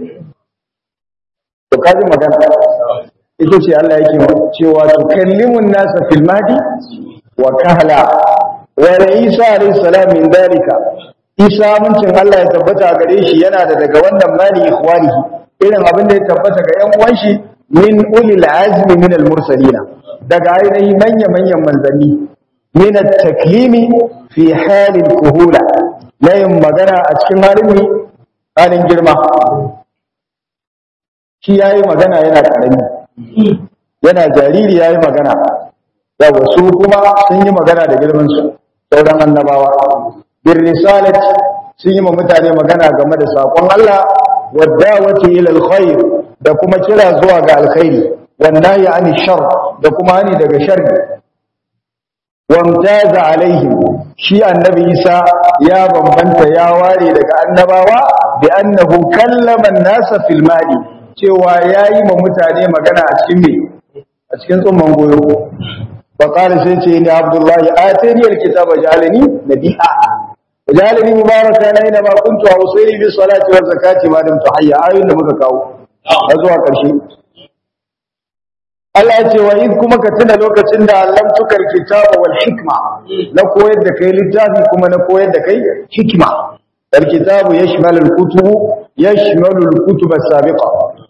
A: to kaji magana ita ce Allah yake cewa tukallimun nasa fil madi wa kahla wa Isa alayhi salam min dalika Isa muncin Allah ya tabbata gare shi yana da daga wannan mali ikhwanihi irin abin da ya tabbata ga ƴan uwan shi min ulil azmi min al mursalina daga ainihi manya manyan manzanni min at taklimi fi halin kuhula na yin magana a cikin halin halin girma shi yayi magana yana karami yana jariri yayi magana yawa su kuma sun yi magana da girman su sauran annabawa bir risalat sun yi ma mutane magana game da sakon Allah wadawati ila alkhair da kuma kira zuwa ga alkhairi wannahi ani shar da kuma hani daga sharri wamtaza alaihim shi annabi Isa ya bambanta ya ware daga annabawa bi annahu kallama an-nasa fil mali cewa yayi ma mutane magana a cikin me a cikin tsumman goyo fa qala sai ce ni abdullahi atani alkitaba jalani nabi'a jalani mubarakan aina ma kuntu usayli bis salati waz zakati ma dum tuhayya ayun da muka kawo har zuwa karshe Allah ya ce wa in kuma ka tuna lokacin da Allah tukar kitaba wal hikma na koyar da kai littafi kuma na koyar da kai hikma al kitabu yashmalu al kutubu yashmalu al kutub as sabiqa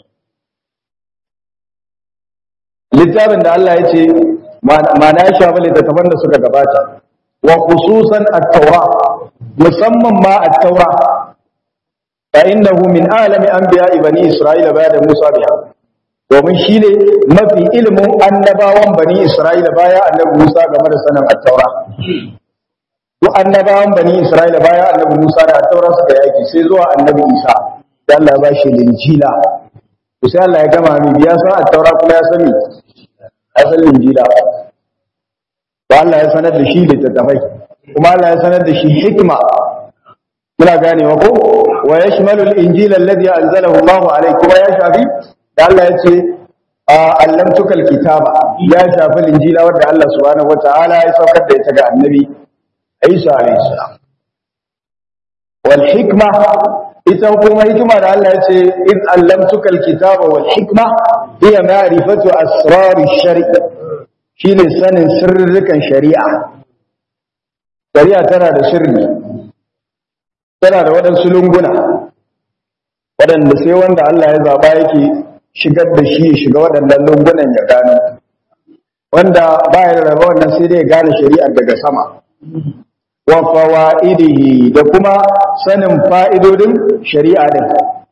A: littafin da Allah ya ce ma'ana ya shafi littattafan da suka gabata wa khususan at-taura musamman ma at-taura fa innahu min alami anbiya'i bani isra'ila ba'da musa biha domin shi ne mafi ilimin annabawan bani Isra'ila baya annabi Musa game da sanin attaura. Duk annabawan bani Isra'ila baya annabi Musa da attaura suka yaki sai zuwa annabi Isa, da Allah ba shi linjila. To sai Allah ya gama mai biya san attaura kuma ya sani, ya san linjila. Ba Allah ya sanar da shi littattafai, kuma Allah ya sanar da shi hikima. Muna ganewa ko? Wa yashmalul injila alladhi anzalahu Allahu alayhi kuma ya shafi da Allah ya ce allamtukal kitaba ya shafi linjila wadda Allah subhanahu wataala ya saukar da ita ga annabi Isa alayhi salam wal hikma ita kuma hikima da Allah ya ce id allamtukal kitaba wal hikma hiya ma'rifatu asrar ash-shari' shine sanin sirrukan shari'a shari'a tana da sirri tana da waɗansu lunguna waɗanda sai wanda Allah ya zaba yake shigar da shi ya shiga waɗannan lungunan ya gano wanda ba ya raba wannan sai dai ya gane shari'ar daga sama wa fawaidihi da kuma sanin fa'idodin shari'a din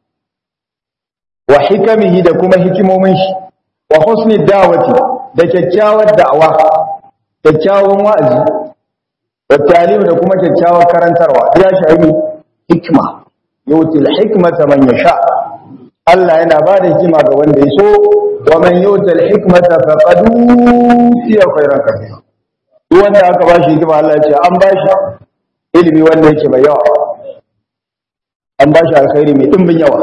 A: wa hikamihi da kuma hikimomin shi wa husni da'wati da kyakkyawar da'awa kyakkyawan wa'azi wa talim da kuma kyakkyawan karantarwa ya shafi hikma yutil hikmata man yasha Allah yana ba da hikima ga wanda ya so wa man yutil hikmata faqad utiya khairan kathira duk wanda aka ba shi hikima Allah ya ce an ba shi ilimi wanda yake mai yawa an ba shi alkhairi mai dimbin yawa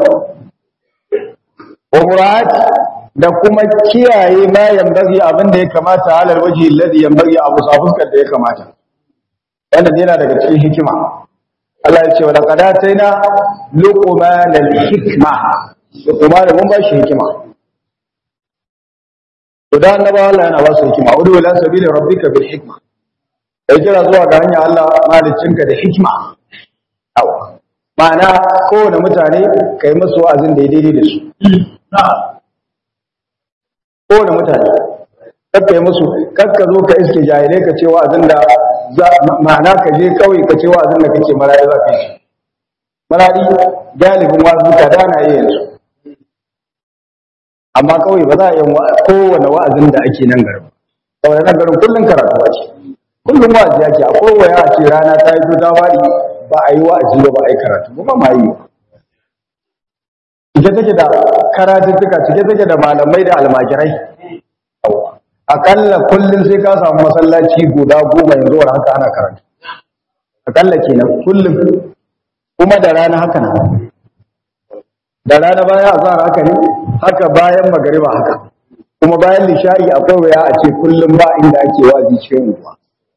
A: wa murad da kuma kiyaye ma yambagi abin da ya kamata halal waje alladhi yambagi abu safuskar da ya kamata wannan yana daga cikin hikima Allah ya ce wa laqad ataina luqman al-hikma luqman mun ba shi hikima to da annabawa Allah yana ba su hikima udu ila sabili rabbika bil hikma kai kira zuwa ga hanya Allah maliccinka da hikima awa ma'ana kowane mutane kai musu wa'azin da ya daidai da su kowane mutane kakka yi musu kakka zo ka iske jahilai ka ce wa'azin da ma'ana ka je kawai ka ce wa'azin da kake marayi za ka yi marayi galibin wa'azin ka dana iya yanzu amma kawai ba za a yi kowane wa'azin da ake nan garin kawai nan garin kullum karatu ce kullum wa'azi ake a kowaya a ce rana ta yi ta wari ba a yi wa'azi ba ba a yi karatu ba ma yi cike take da karatuttuka cike take da malamai da almajirai akalla kullum sai ka samu masallaci guda goma yanzu war haka ana karatu akalla kenan kullum kuma da rana haka nan da rana bayan azhar haka ne haka bayan magariba haka kuma bayan lisha'i akwai waya a ce kullum ba inda ake wazi cikin ruwa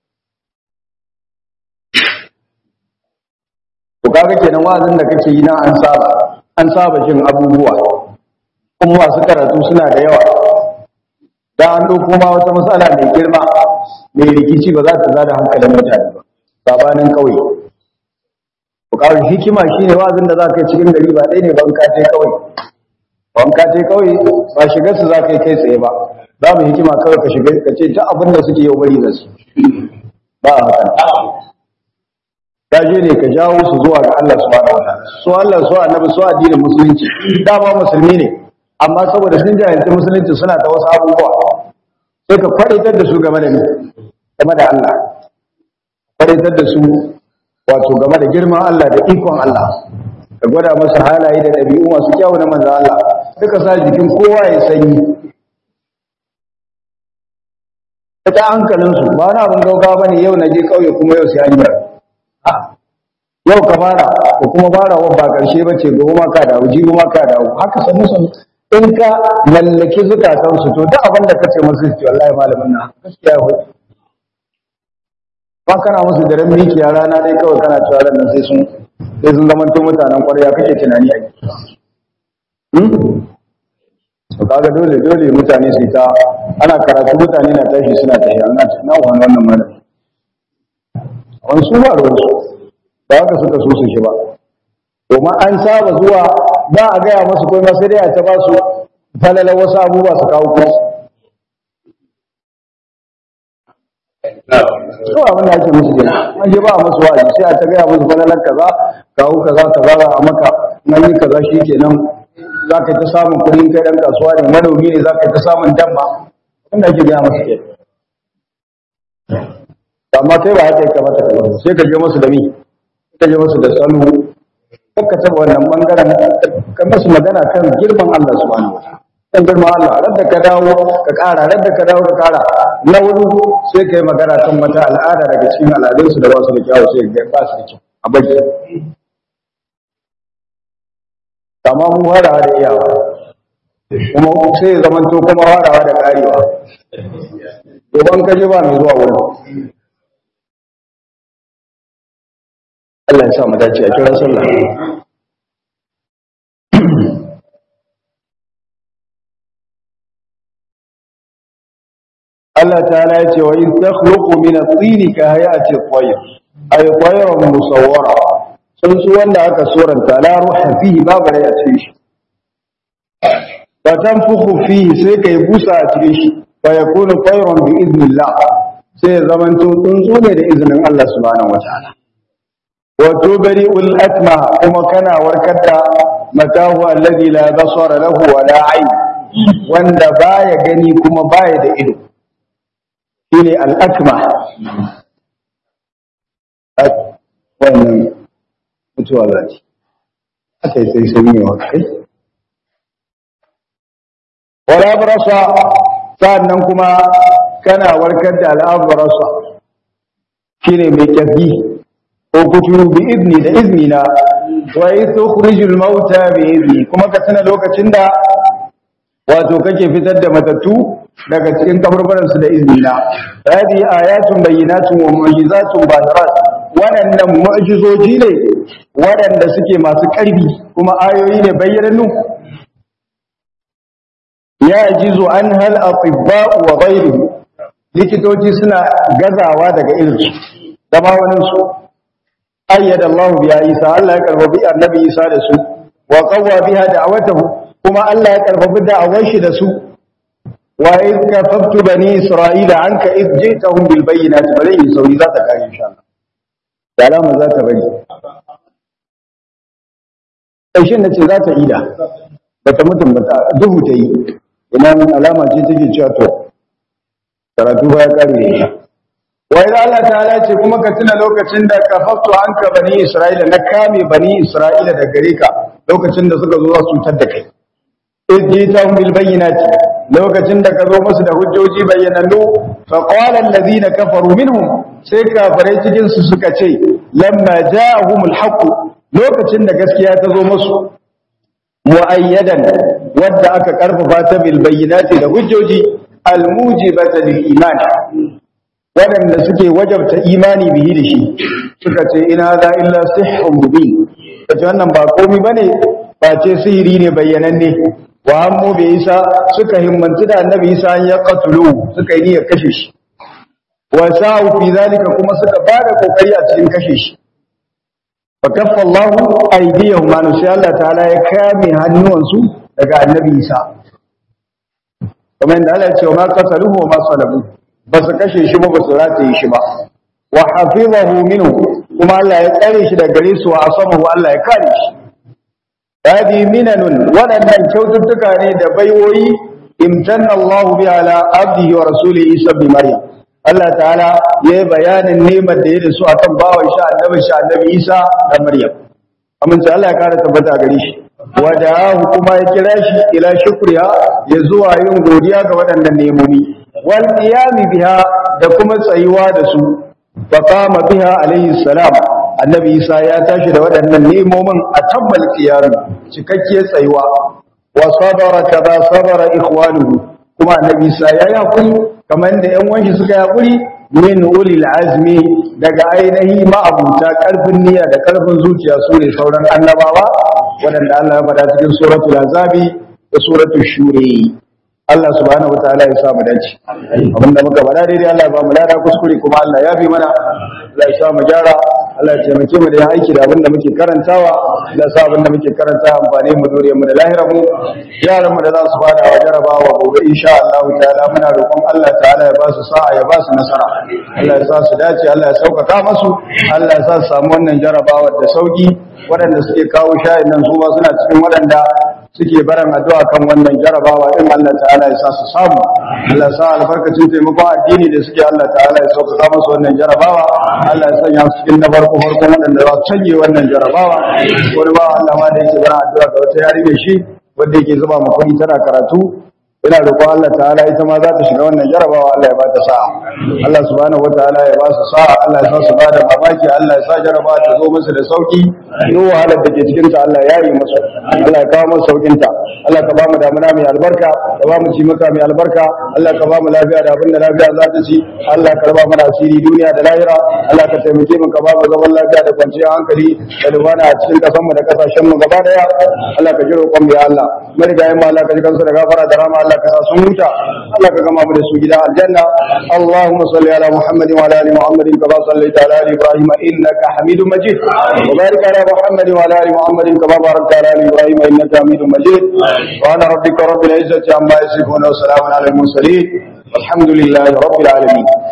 A: to kaga kenan wazin da kake yi na an saba an saba jin abubuwa kuma masu karatu suna da yawa da an ɗauko ma wata matsala mai girma mai rikici ba za ta zada hankalin mutane ba sabanin ƙauye ku kawo hikima shine wazin da za ka yi cikin gari ba ɗaya ne ban ka ce kawai ban ka ce kawai ba shigar su za ka yi kai tsaye ba za mu hikima kawai ka shiga ka ce ta abin da suke yau bari da su ba a hakan ka je ne ka jawo su zuwa ga Allah subhanahu wataala su Allah su annabi su addinin musulunci dama musulmi ne amma saboda sun jahilci musulunci suna da wasu abubuwa sai ka kwadaitar da su game da ni game da Allah kwadaitar da su wato game da girman Allah da ikon Allah ka gwada musu halaye da ɗabi'u masu kyau na manzo Allah duka sa jikin kowa ya sanyi ta hankalinsu ba na abin gaugawa bane yau na je kauye kuma yau sai an yi yau ka fara ko kuma fara wa ba karshe ba ce gobe ma ka dawo jibi ma ka dawo haka sannu sannu in ka mallaki zukatan su to duk abin da kace musu ce wallahi malamin na gaskiya wai ba kana musu daren miki a rana dai kawai kana cewa ran nan sai sun sai sun zama mutanen kwarya kake tunani a to kaga dole dole mutane su ta ana karatu mutane na tashi suna tashi ana na wannan wannan malami wani su ba ruwansu ba haka suka so su shi ba domin an saba zuwa ba a gaya masu kuma sai dai a ta ba su falalar wasu abubuwa su kawo kuma so abin da ake musu gina an je ba a masu wa'azi sai a ta gaya musu falalar kaza kawo kaza kaza a maka nan yi kaza shi kenan za ka ta samun kudin kai dan kasuwa ne manomi ne za ka ta samun damma wanda ake gaya masu ke amma kai ba haka ya kamata ka zama sai ka je musu da mi ka je musu da salo kakka taba wannan bangaren ka musu magana kan girman Allah subhanahu wataala kan girman Allah radda ka dawo ka kara radda ka dawo ka kara na wuri sai ka yi magana kan wata al'ada daga cikin al'adunsu da ba su da kyawu sai ga ba su da kyau a baki amma mun warawa da iyawa kuma sai zamanto kuma warawa da karewa domin ka je ba mai zuwa wurin Allah ya sa mu dace a kiran sallah Allah ta'ala ya ce wa in takhluqu min at-tin ka hayati at-tayr ay tayrun musawwara sun su wanda aka suranta la ruha fihi babu rai a cikin shi fa tanfukhu fihi sai kai busa a cikin shi fa yakunu tayrun bi idnillah sai zamanto tsuntsu ne da izinin Allah subhanahu wa ta'ala wato bari ul'atma kuma kana warkar da matahu alladhi la basara lahu wa la ayn wanda baya gani kuma baya da ido shine al-akma wannan mutuwa zaki aka yi sai sun yi wa kai wala barasa sannan kuma kana warkar da al'abarasa shine mai kyafi ko kuturu bi idni da izini na wa tukhrijul mauta bi idni kuma ka tana lokacin da wato kake fitar da matattu daga cikin kaburburan su da izini na hadi ayatun bayyinatun wa mu'jizatun badarat waɗannan mu'jizoji ne waɗanda suke masu ƙarfi kuma ayoyi ne bayyanannu ya jizo an hal atibba'u wa ghayruhu likitoci suna gazawa daga irinsu da ma waninsu ayyada Allah biya Isa Allah ya karfafi annabi Isa da su wa qawwa biha da'awatahu kuma Allah ya karfafi da'awar shi da su wa in kafaftu bani Isra'ila anka id jitahum bil bayyinati bari sauri za ta kare insha Allah da alama za ta bari ƙarshen na ce za ta ida ba ta mutum ba duhu ta yi ina alama ce take cewa to karatu ba ya kare da ita wai da Allah ta'ala ce kuma ka tuna lokacin da kafaftu anka bani Isra'ila na kame bani Isra'ila da gare ka lokacin da suka zo za su cutar da kai idjitahum bil bayyinati lokacin da ka zo musu da hujjoji bayyanannu fa qala allazina kafaru minhum sai kafirai cikin su suka ce lamma ja'ahumul haqq lokacin da gaskiya ta zo musu muayyadan wadda aka karfafa ta bil bayyinati da hujjoji al mujibata lil iman waɗanda suke wajabta imani bihi da shi suka ce ina za illa sihhun mubin kace wannan ba komai bane ba ce sihiri ne bayyananne wa hammu bi isa suka himmanci da annabi isa an ya qatulu suka yi niyyar kashe shi wa sa'u fi zalika kuma suka bada kokari a cikin kashe shi fa kaffa Allahu aydiyahum ma sai Allah ta'ala ya kame hannuwansu daga annabi isa kamar yadda Allah ya ce wa ma qataluhu wa ma salabu ba su kashe shi ba ba su rataye shi ba wa hafizahu minhu kuma Allah ya tsare shi daga gare su wa asamahu Allah ya kare shi hadi minanun waɗannan kyaututtuka ne da baiwoyi imtanna Allah bi ala abdihi wa rasulihi Isa bi Maryam Allah ta'ala ya yi bayanin nemar da ya da su akan bawan sha annabi sha annabi Isa da Maryam amince Allah ya kara tabbata gare shi wada'ahu kuma ya kira shi ila shukriya ya zuwa yin godiya ga waɗannan nemomi wal qiyami biha da kuma tsayuwa da su fa qama biha alayhi salam annabi isa ya tashi da waɗannan nemomin a tabbal qiyami cikakkiyar tsayuwa wa sabara kaza sabara ikhwanuhu kuma annabi isa ya yi hakuri kamar da ƴan wanshi suka yi hakuri min ulil azmi daga ainihi ma'abuta karfin niyya da karfin zuciya su ne sauran annabawa waɗanda Allah ya faɗa cikin suratul azabi da suratul shuri Allah subhanahu wataala ya sa mu dace abinda muka faɗa daidai Allah ya ba mu lada kuskure kuma Allah ya bi mana Allah ya sa mu gyara Allah ya taimake mu da yin aiki da abinda muke karantawa Allah ya sa abinda muke karantawa amfani mu duriyar mu da lahirar mu yaran mu da za su fada wa jarabawa gobe insha Allah ta'ala muna roƙon Allah ta'ala ya ba su sa'a ya ba su nasara Allah ya sa su dace Allah ya sauƙaƙa masu Allah ya sa su samu wannan jarabawa da sauki waɗanda suke kawo shayin nan su ma suna cikin waɗanda suke baran addu'a kan wannan jarabawa din Allah ta'ala ya sa su samu Allah ya sa albarkacin taimakon addini da suke Allah ta'ala ya sauƙaƙa musu wannan jarabawa Allah ya sanya su cikin na farko farko waɗanda za su canje wannan jarabawa wani ba Allah ma da yake baran addu'a ga wata yarinya shi wanda yake zuba ma kuɗi tana karatu ina roƙon Allah ta'ala ita ma za ta shiga wannan jarabawa Allah ya ba ta sa'a Allah subhanahu wataala ya ba su sa'a Allah ya sa su ba da mamaki Allah ya sa jarabawa ta zo musu da sauki duk wahalar da ke cikin ta Allah ya yi musu Allah ya kawo musu saukin ta Allah ka ba mu damuna mai albarka ka ba mu ci maka mai albarka Allah ka ba mu lafiya da abin da lafiya za ta ci Allah ka raba mana asiri duniya da lahira Allah ka taimake mu ka ba mu zaman lafiya da kwanciyar hankali da lumana a cikin kasan mu da kasashen mu gaba daya Allah ka ji roƙon mu ya Allah marigayen mu Allah ka ji kansu da gafara da rama Allah ka sa sun huta Allah ka gama mu da su gida aljanna Allahumma salli ala Muhammad wa ala ali Muhammad kama sallaita ala ali Ibrahim innaka Hamidum Majid wa barik ala Muhammad wa ala ali Muhammad kama barakta ala ali Ibrahim innaka Hamidum Majid wa ana rabbika rabbil izzati amma yasifun wa salamun ala al mursalin والحمد لله رب العالمين